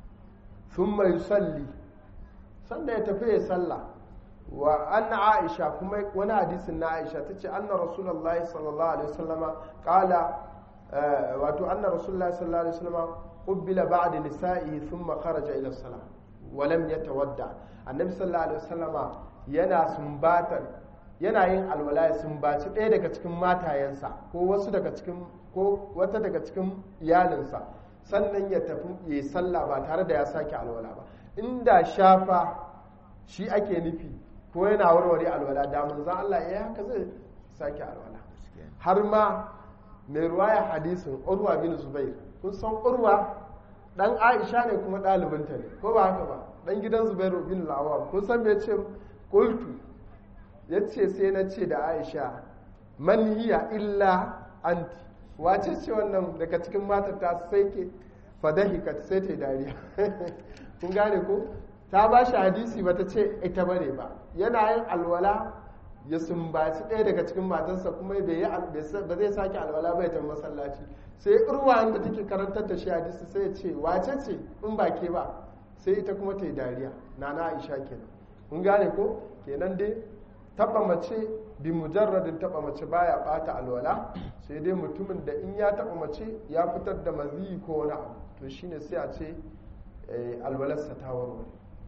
thumma yusalli sannan ya tafi ya sallah wa an aisha kuma wani hadisin na aisha ta ce anna rasulullahi sallallahu alaihi wasallama kala wato anna rasulullahi sallallahu alaihi wasallama qubbila ba'da nisa'i thumma kharaja ila salah wa lam yatawadda annabi sallallahu alaihi wasallama yana sumbatar yana yin alwala ya sumbaci ɗaya daga cikin matayensa ko wasu daga cikin ko wata daga cikin iyalinsa sannan ya tafi ya sallah ba tare da ya sake alwala ba inda shafa shi ake nufi ko yana warware alwala da manzan Allah ya haka zai sake alwala har ma mai ruwaya hadisin urwa bin zubair kun san urwa dan aisha ne kuma ɗalibinta ne ko ba haka ba dan gidan zubairu bin lawam kun san me ce qultu yace sai na ce da aisha man hiya illa anti wace ce wannan daga cikin matar ta sai ke fadahikat sai ta dariya kun gane ko ta ba shi hadisi ba ta ce ita bane ba yana yin alwala ya sumbaci ɗaya daga cikin matarsa kuma ba zai sake alwala bai ta masallaci sai irwa da take karantar da shi hadisi sai ya ce wace ce in ba ke ba sai ita kuma ta yi dariya na na aisha kenan kun gane ko kenan dai taba mace bi mujarradin taba mace baya bata alwala sai dai mutumin da in ya taba mace ya fitar da maziyi ko wani abu to shine sai a ce alwalarsa ta warware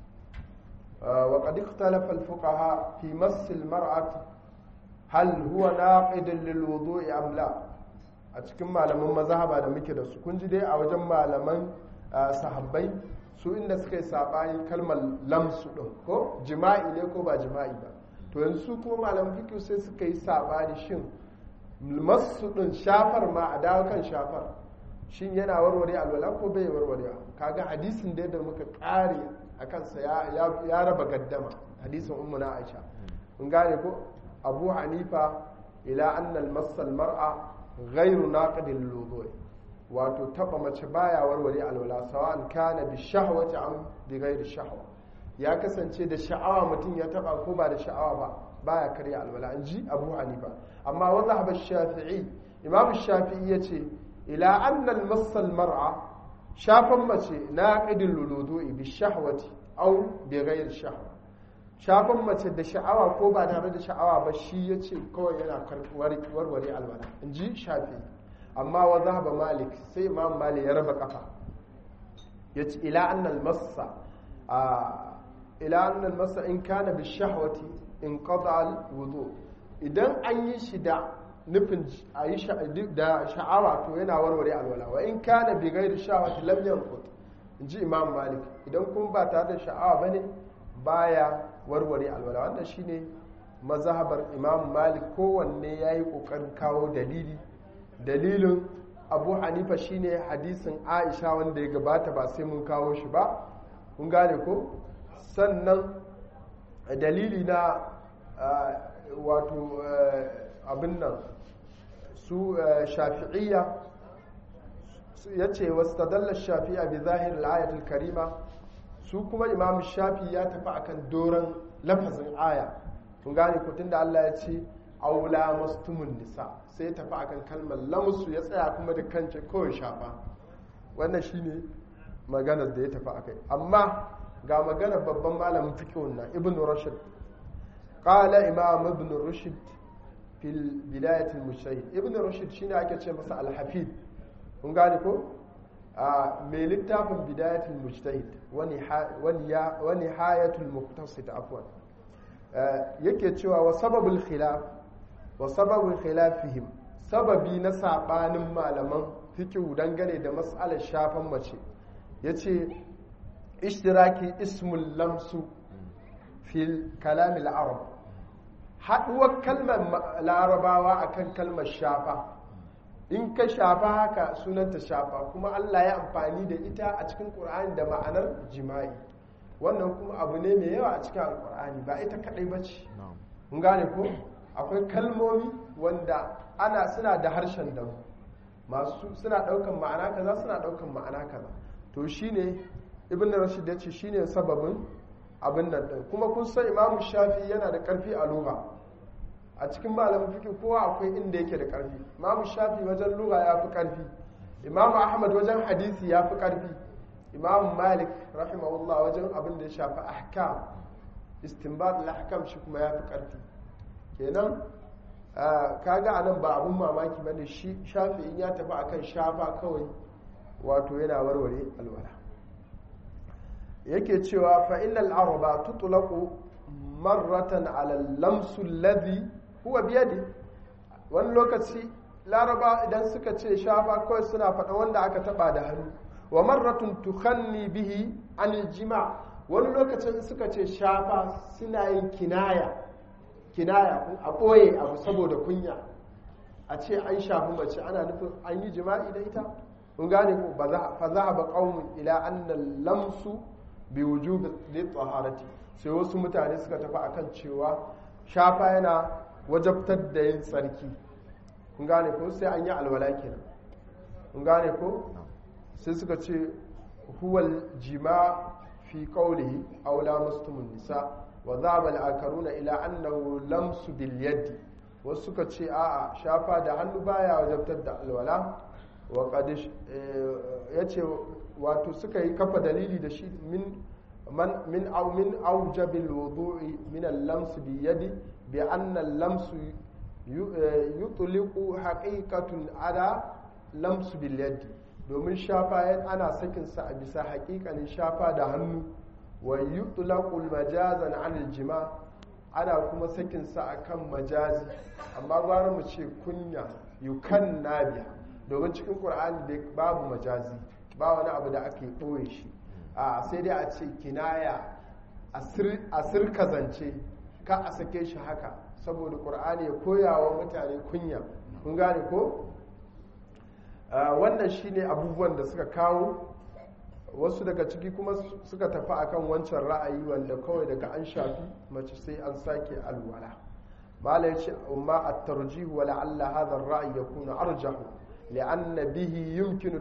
وقد اختلف الفقهاء في مس المرأة هل هو ناقد للوضوء أم لا a cikin malaman mazhaba da muke da su kun ji dai a wajen malaman sahabbai su inda suka yi sabani kalmar lamsu din ko jima'i ne ko ba jima'i ba to yanzu kuma malaman fiqh sai suka yi sabani shin masu din shafar ma a dawo kan shafar shin yana warware alwala ko bai warware kaga hadisin da da muka kare a kansa ya raba gaddama hadisin ummu na aisha kun gane ko abu hanifa ila annal masal mar'a ghairu naqidil lilwudu wato taba mace baya warware alwala sawa'an kana bi shahwati am bi ghairi shahwa ya kasance da sha'awa mutum ya taba ko ba da sha'awa ba baya karya alwala in ji abu hanifa amma wa zahaba shafi'i imam shafi'i yace ila annal masal mar'a shafan mace na ƙidin luludu'i bi shahwati au bi ghayr shahwa shafan mace da sha'awa ko ba tare da sha'awa ba shi ya ce kawai yana warware alwala in ji shafi amma wa zahaba malik sai imam malik ya raba kafa ya ce ila annal massa ila annal massa in kana bi shahwati in qada al wudu idan an yi shi da nufin a yi da sha'awa to yana warware alwala wa in kana bi ghairi shahwati lam yanqut in ji imam malik idan kuma ba tare da sha'awa bane baya warware alwala wannan shine mazhabar imam malik kowanne yayi kokarin kawo dalili dalilin abu hanifa shine hadisin aisha wanda ya gabata ba sai mun kawo shi ba kun gane ko sannan dalili na wato abin nan su shafi'iyya ya ce wasu tadallar shafi'a bi zahirin ayatul karima su kuma imam shafi ya tafi akan doron lafazin aya kun gane ko tunda Allah ya ce aula mastumun nisa sai tafi akan kalmar lamsu ya tsaya kuma da kance kawai shafa wannan shine maganar da ya tafi akai amma ga maganar babban malamin fiqhun na ibn rushd qala imam ibn rushd fil bidayat al mujtahid ibn rushd shine ake ce masa al hafid kun gane ko mai littafin bidayat al mujtahid wa nihayat al muqtasid afwan yake cewa wa sababul khilaf wa sababul khilafihim sababi na sabanin malaman fiqh dangane da mas'alar shafan mace yace ishtiraki ismul lamsu fil kalam al arab haduwar kalmar larabawa akan kalmar shafa in ka shafa haka sunanta shafa kuma Allah ya amfani da ita a cikin Qur'ani da ma'anar jima'i wannan kuma abu ne mai yawa a cikin alkur'ani ba ita kadai ba ce mun gane ko akwai kalmomi wanda ana suna da harshen da masu suna daukan ma'ana kaza suna daukan ma'ana kaza to shine ibn rashid ya ce shine sababin abin nan din kuma kun san imamu shafi yana da karfi a lugha a cikin malamin fiqh kowa akwai inda yake da karfi imamu shafi wajen lugha ya fi karfi imamu ahmad wajen hadisi ya fi karfi imam malik rahimahullah wajen abin da ya shafi ahkam istinbat al-ahkam shi kuma ya fi karfi kenan kaga anan ba abun mamaki bane shi shafi in ya tafi akan shafa kawai wato yana warware alwala yake cewa fa innal araba tutlaqu marratan ala al-lamsu alladhi huwa biyadi wani lokaci laraba idan suka ce shafa kawai suna faɗa wanda aka taba da hannu wa marratun tukhanni bihi anil jima wani lokacin suka ce shafa suna yin kinaya kinaya a ɓoye abu saboda kunya a ce an shafi mace ana nufin an yi jima'i da ita kun gane ko fa za ba qaumun ila anna lamsu bi wujubi taharati sai wasu mutane suka tafi akan cewa shafa yana wajabtar da yin tsarki kun gane ko sai an yi alwala kenan kun gane ko sai suka ce huwal jima fi qawlihi aw lamastumun nisa wa dhaba al-akaruna ila annahu lamsu bil yadi wasu suka ce a'a shafa da hannu baya wajabtar da alwala wa qad yace wato suka yi kafa dalili da shi min man min aw min awjabil wudu'i min al-lams bi yadi bi anna al-lams yutliqu haqiqatun ala lams bil yadi domin shafa ana sakinsa a bisa hakikanin shafa da hannu wa yutlaqul majazan anil jima ana kuma sakinsa akan majazi amma gwara mu ce kunya yukan nabiya domin cikin qur'ani da babu majazi ba wani abu da ake ɓoye shi a sai dai a ce kinaya a sirka zance ka a sake shi haka saboda qur'ani ya koya wa mutane kunya kun gane ko wannan shine abubuwan da suka kawo wasu daga ciki kuma suka tafi akan wancan ra'ayi wanda kawai daga an shafi mace sai an sake alwala mala yace amma at-tarjih wa la'alla hadha ar-ra'y yakunu arjah li'anna bihi yumkinu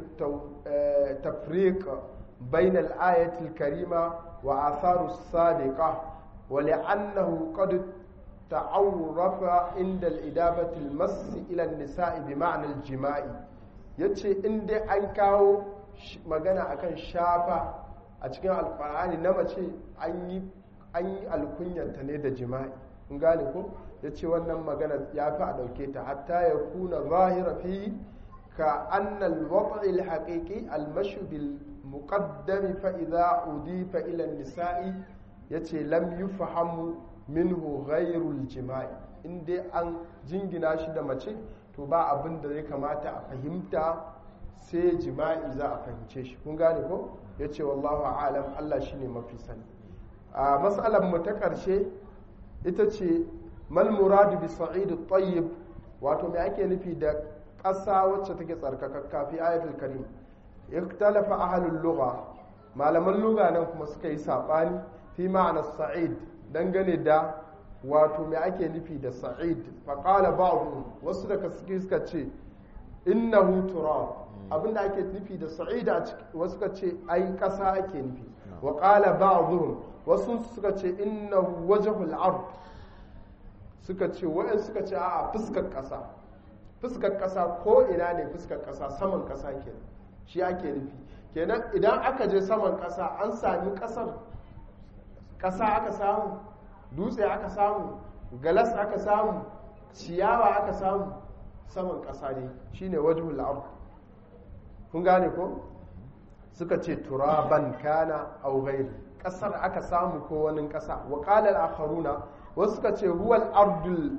tafriq bayna al-ayati al-karima wa atharu as-sabiqah wa li'annahu qad ta'awrafa inda al-idabati al-mass ila an-nisa'i bi ma'na al-jima'i ya ce in dai an kawo magana akan shafa a cikin alkur'ani na mace an yi an yi alkunyanta ne da jima'i kun gane ko ya ce wannan magana ya fi a ɗauke ta hatta ya kuna zahira fi ka annal wata'il haƙiƙi almashu bil muqaddami fa idza udifa ila nisa'i yace lam yufhamu minhu ghairul jima'i in dai an jingina shi da mace to ba abin da zai kamata a fahimta sai jima'i za a fahimce shi kun gane ko yace wallahu a'lam Allah shine mafi sani a matsalar mu ta ƙarshe ita ce mal muradu bi sa'id at-tayyib wato me ake nufi da ƙasa wacce take tsarkakakka fi ayatul karim ikhtalafa ahlul lugha malaman lugha nan kuma suka yi sabani fi ma'ana sa'id dangane da wato me ake nufi da sa'id fa qala ba'dhum wasu daga suke suka ce innahu turab abinda ake nufi da sa'id a wasu suka ce ai ƙasa ake nufi wa qala ba'dhum wasu suka ce innahu wajhul ard suka ce wa'in suka ce a fuskar ƙasa fuskar ƙasa ko ina ne fuskar ƙasa saman ƙasa kenan shi ake nufi kenan idan aka je saman ƙasa an sami ƙasar ƙasa aka samu dutse aka samu galas aka samu ciyawa aka samu saman ƙasa ne shine wajhul ard kun gane ko suka ce turaban kana aw ghairi ƙasar aka samu ko wani ƙasa wa qala al-akharuna wasu suka ce huwal ardul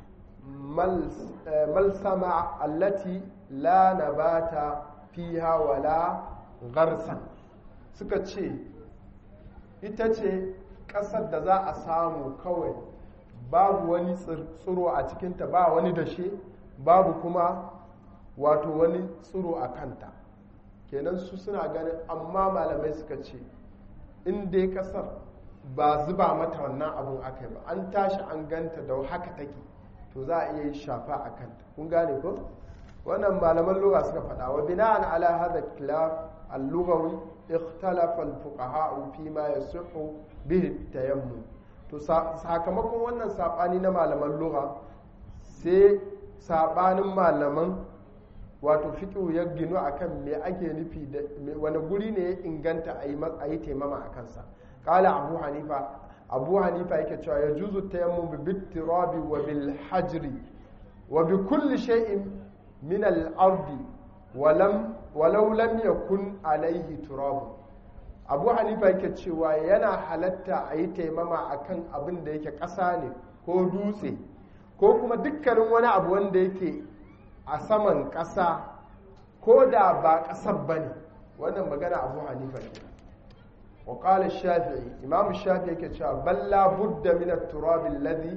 malsama allati la nabata fiha wala garsan suka ce ita ce ƙasar da za a samu kawai babu wani tsiro a cikinta ba wani dashe babu kuma wato wani tsiro a kanta kenan su suna ganin amma malamai suka ce in dai ƙasar ba zuba mata wannan abun aka yi ba an tashi an ganta da haka take to za a iya yi shafa a kanta kun gane ko wannan malaman lugha suka faɗa wa bina'an ala hadha khilaf al-lughawi ikhtalafa al-fuqaha fi ma yasihu bihi tayammum to sakamakon wannan sabani na malaman lugha sai sabanin malaman wato fiqhu ya ginu akan me ake nufi da wani guri ne ya inganta a yi taimama a kansa قال أبو حنيفة أبو حنيفة يكتشف يجوز التيمم بالتراب وبالحجر وبكل شيء من الأرض ولم ولو لم يكن عليه تراب أبو حنيفة يكتشف yana halatta a yi taimama akan abin da yake ƙasa ne ko dutse ko kuma dukkanin wani abu wanda yake a saman ƙasa ko da ba ƙasar ba ne wannan magana abu hanifa ne وقال الشافعي إمام الشافعي كتشاف بل لا بد من التراب الذي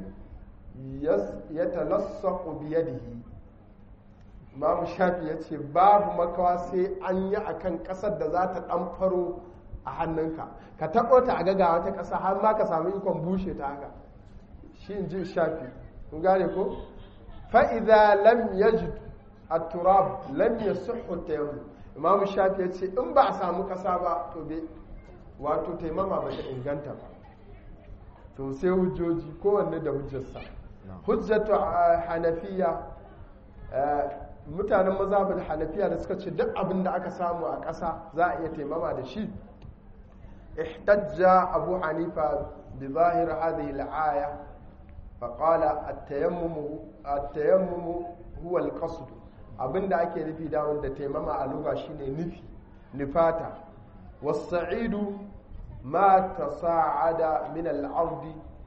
يتلصق بيده إمام الشافعي يتشي باب مكواسي أن يأكن قصد ذات أمفرو a hannunka ka taɓo ta a gaga wata ƙasa har ma ka samu ikon bushe ta haka shi in ji shafi kun gane ko fa'iza lam yajid a turab lam yasihhu tayammum imam shafi ya ce in ba a samu ƙasa ba to bai wato taimama ba ta inganta ba to sai hujjoji kowanne da hujjarsa hujjatu hanafiya mutanen mazhabin hanafiya da suka ce duk abin da aka samu a ƙasa za a iya taimama da shi ihtajja abu hanifa bi zahir hadhihi al-aya فقال التيمم التيمم هو القصد abinda ake nufi da wanda taimama a lugha shine nufi nufata والصعيد ما تصاعد من الأرض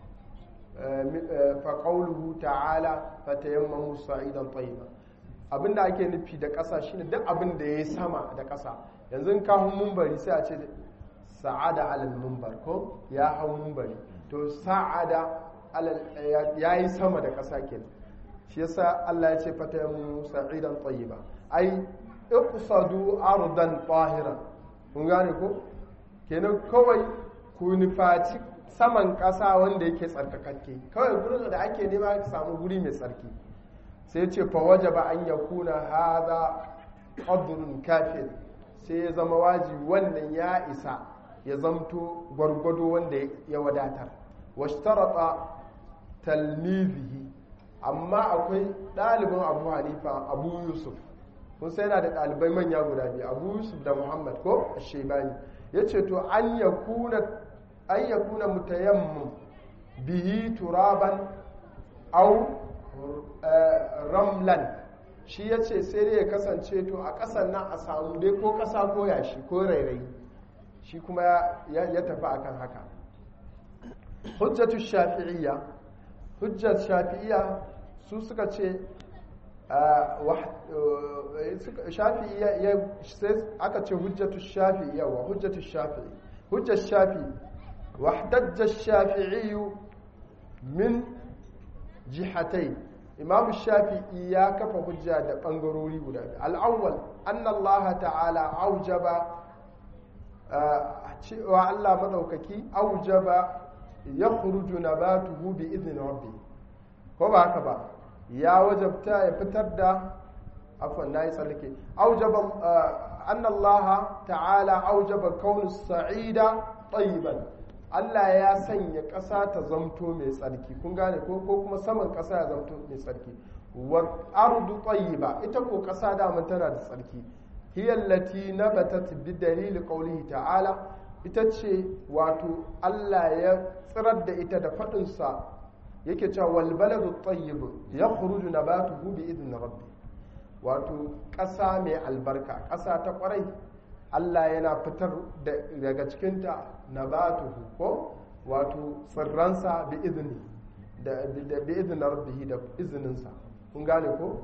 فقوله تعالى فتيمموا صعيدا طيبا abinda ake nufi da ƙasa shine duk abin da ya sama da ƙasa yanzu ka hau mumbari sai a ce sa'ada alal mumbar ko ya hau mumbari to sa'ada ya yi sama da ƙasa kenan shi yasa Allah ya ce fatayammu sa'idan tayyiba ai iqsadu ardan tahiran kun gane ko kenan kawai ku nufaci saman ƙasa wanda yake tsarkakakke kawai gurin da ake nema ka samu guri mai tsarki sai ce fa wajaba an yakuna hadha qadrun kafir sai ya zama wajibi wannan ya isa ya zamto gwargwado wanda ya wadatar washtarata talmizihi amma akwai ɗalibin abu hanifa abu yusuf kun sai yana da ɗalibai manya guda biyu abu yusuf da muhammad ko shebani ya ce to an ya kuna an yakuna mutayammim bihi turaban au ramlan shi ya ce sai dai ya kasance to a ƙasar nan a samu dai ko ƙasa ko yashi ko rairayi shi kuma ya tafi akan haka hujjatu shafi'iyya hujjat shafi'iyya su suka ce shafi'iyya sai aka ce hujjatu shafi'iyya wa hujjatu shafi'i hujjat shafi'i واحتج الشافعي من جهتين imam shafi'i ya kafa hujja da ɓangarori guda al'awwal anna Allah ta'ala aujaba cewa Allah maɗaukaki aujaba ya kuruju na ba tuhu bi izinin rabbi ko ba haka ba ya wajabta ya fitar da afon na yi tsallake aujaba anna Allah ta'ala aujaba kaunin sa'ida tsayiban Allah ya sanya ƙasa ta zamto mai tsarki kun gane ko ko kuma saman ƙasa ya zamto mai tsarki wa ardu tayyiba ita ko ƙasa da tana da tsarki hiya allati nabatat bi dalili qawlihi ta'ala ita ce wato Allah ya tsirar da ita da fadin sa yake cewa wal baladu tayyib yakhruju nabatuhu bi idni rabbi wato ƙasa mai albarka ƙasa ta ƙwarai Allah yana fitar daga cikinta na batuhu ko wato tsirransa bi izini da bi izinin rabbihi da izininsa kun gane ko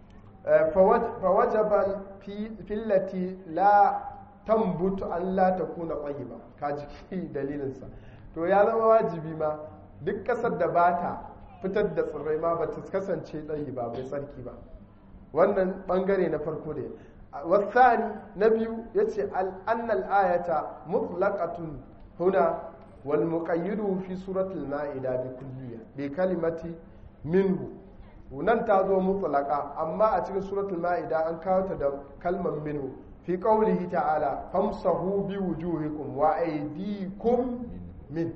fawajaba fillati la tambutu an la takuna tayyiba ka jiki dalilinsa to ya zama wajibi ma duk kasar da ba ta fitar da tsirrai ma ba ta kasance tsayi ba bai tsarki ba wannan bangare na farko ne والثاني نبي يتي أن الآية مطلقة هنا والمقيد في سورة المائدة بكلية بكلمة منه ونن تازو مطلقة أما أتي سورة المائدة أن كانت كلمة منه في قوله تعالى فامسحوا بوجوهكم وأيديكم من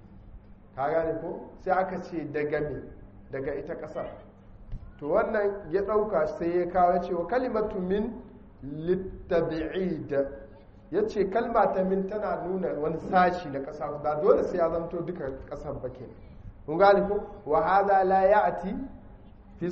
kagane ko sai aka ce daga me daga ita kasar to wannan ya dauka sai ya kawo cewa kalimatu min littabi'id ya ce kalma ta min tana nuna wani sashi na ƙasa ba dole sai ya zanto duka ƙasar ba ke kun gani ko wa hada la ya'ti fi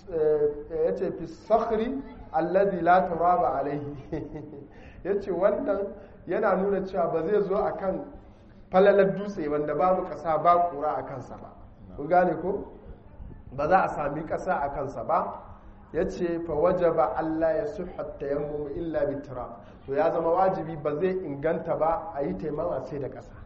yace fi sakhri alladhi la turaba alayhi yace wannan yana nuna cewa ba zai zo akan falalar dutse wanda babu ƙasa ba kura a kansa ba kun gane ko ba za a sami ƙasa a kansa ba ya ce fa wajaba Allah ya suhat tayammum illa bitra to ya zama wajibi ba zai inganta ba a yi taimama sai da ƙasa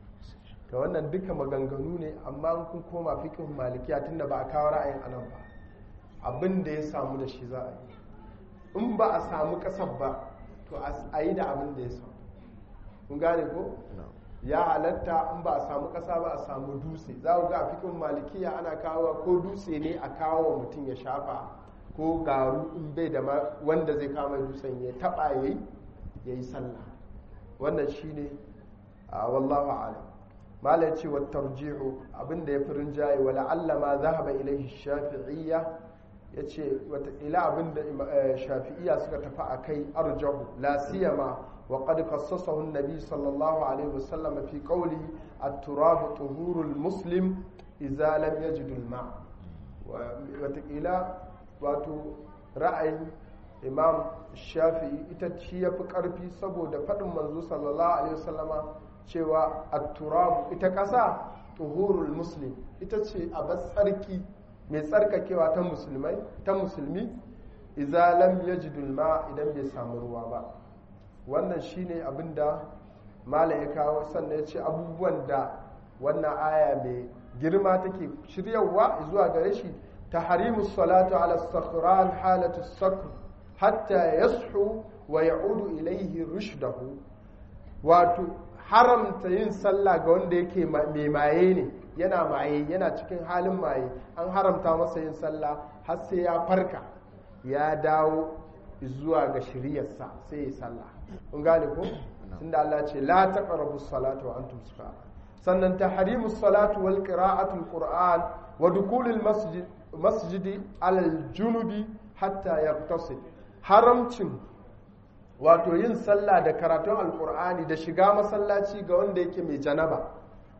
to wannan duka maganganu ne amma kun koma fiqh malikiya tunda ba a kawo ra'ayin anan ba abin da ya samu da shi za a yi in ba a samu ƙasar ba to a yi da abin da ya samu kun gane ko ya halatta in ba a samu ƙasa ba a samu dutse za ku ga a fiqh malikiya ana kawo ko dutse ne a kawo mutum ya shafa ko garu in bai da wanda zai kama dutsen ya taba yayi yayi sallah wannan shine a wallahu a'lam malai ce wa tarji'u abinda ya firin jaye wala allama zahaba ilaihi shafi'iyya yace wata ila abinda shafi'iyya suka tafi akai arjahu la siyama wa qad khassasahu an-nabi sallallahu alaihi wasallam fi qawli at-turab tuhurul muslim idza lam yajid al-ma wata ila wato ra'ayin imam shafi'i ita ci ya fi ƙarfi saboda faɗin manzo sallallahu alaihi wasallama cewa at-turab ita ƙasa tuhurul muslim ita ce a tsarki mai tsarkakewa ta musulmai ta musulmi idza lam yajidul ma idan bai samu ruwa ba wannan shine abinda malam ya kawo sannan ya ce abubuwan da wannan aya mai girma take shiryawa zuwa gare shi تحريم الصلاة على الصخران حالة الصقر حتى يصحو ويعود إليه رشده wato haramta yin sallah ga wanda yake mai maye ne yana maye yana cikin halin maye an haramta masa yin sallah har sai ya farka ya dawo zuwa ga shiryarsa sai ya sallah kun gane ko tunda Allah ce la taqrabu salata wa antum sukara sannan tahrimu salatu wal qira'atu qur'an wa dukulul masjid masjidi alal junubi hatta yaqtasid haramcin wato yin sallah da karatun alkur'ani da shiga masallaci ga wanda yake mai janaba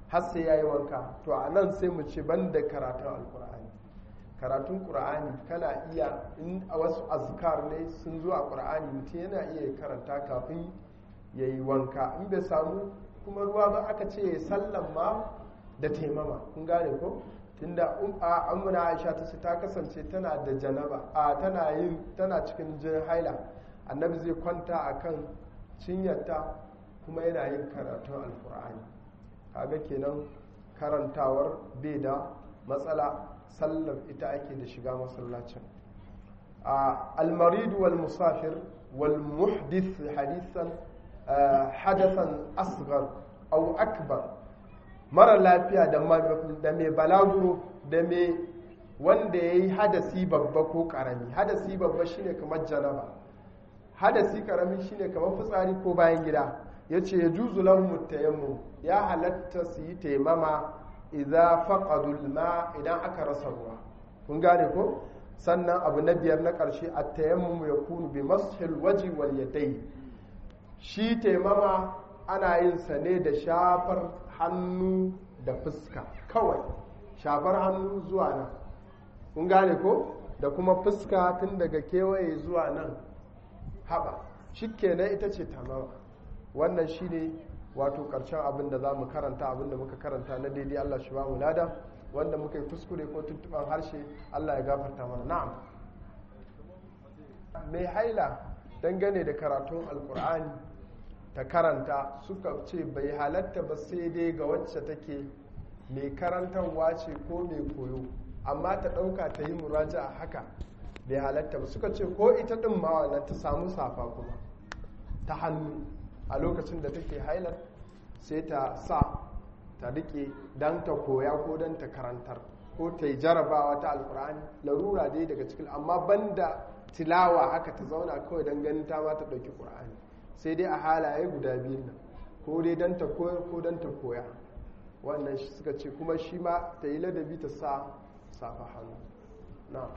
har sai ya yi wanka to a nan sai mu ce ban da karatun alkur'ani karatun ƙur'ani kana iya in a wasu azkar ne sun zo a ƙur'ani mutum yana iya karanta kafin ya yi wanka in bai samu kuma ruwa ba aka ce ya sallan ma da taimama kun gane ko tunda a amuna aisha ta ce ta kasance tana da janaba a tana yin tana cikin jin haila annabi zai kwanta akan cinyarta kuma yana yin karatun alkur'ani kaga kenan karantawar bai da matsala sallar ita ake da shiga masallacin almaridu wal musafir wal muhdith hadisan hadathan asghar au akbar mara lafiya da mai balaguro da mai wanda ya yi hadasi babba ko karami hadasi babba shine kamar janaba hadasi karami shine kamar fitsari ko bayan gida ya ce ya juzu lahum tayammu ya halatta su yi taimama idza faqadul ma idan aka rasa ruwa kun gane ko sannan abu na biyar na ƙarshe a tayammum ya kunu bi mashil waji wal yadai shi taimama ana yin sa ne da shafar hannu da fuska kawai shafar hannu zuwa nan kun gane ko da kuma fuska tun daga kewaye zuwa nan haɓa shi kenan ita ce tamawa wannan shi ne wato ƙarshen abin da za mu karanta abin da muka karanta na daidai allah shi ba mu lada wanda muka yi kuskure ko tuntuɓan harshe allah ya gafarta mana na'am mai haila dangane da karatun alkur'ani ta karanta suka ce bai halatta ba sai dai ga wacce take mai karantarwa ce ko mai koyo amma ta ɗauka ta yi muraja a haka bai halatta ba suka ce ko ita ɗin ma wannan ta samu safa kuma ta hannu a lokacin da take hailar sai ta sa ta rike don ta koya ko don ta karantar ko ta yi jarabawa ta alkur'ani larura dai daga cikin amma banda tilawa haka ta zauna kawai don ganin ta ma ta ɗauki ƙur'ani sai dai a halaye guda biyun nan ko dai don ta koyar ko don ta koya wannan suka ce kuma shi ma ta yi ladabi ta sa safa hannu na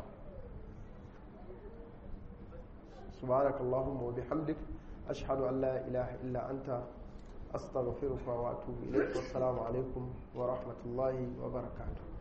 subhanakallahumma wa bihamdik ashhadu an la ilaha illa anta astaghfiruka wa atubu ilayk wassalamu alaikum wa rahmatullahi wa barakatuh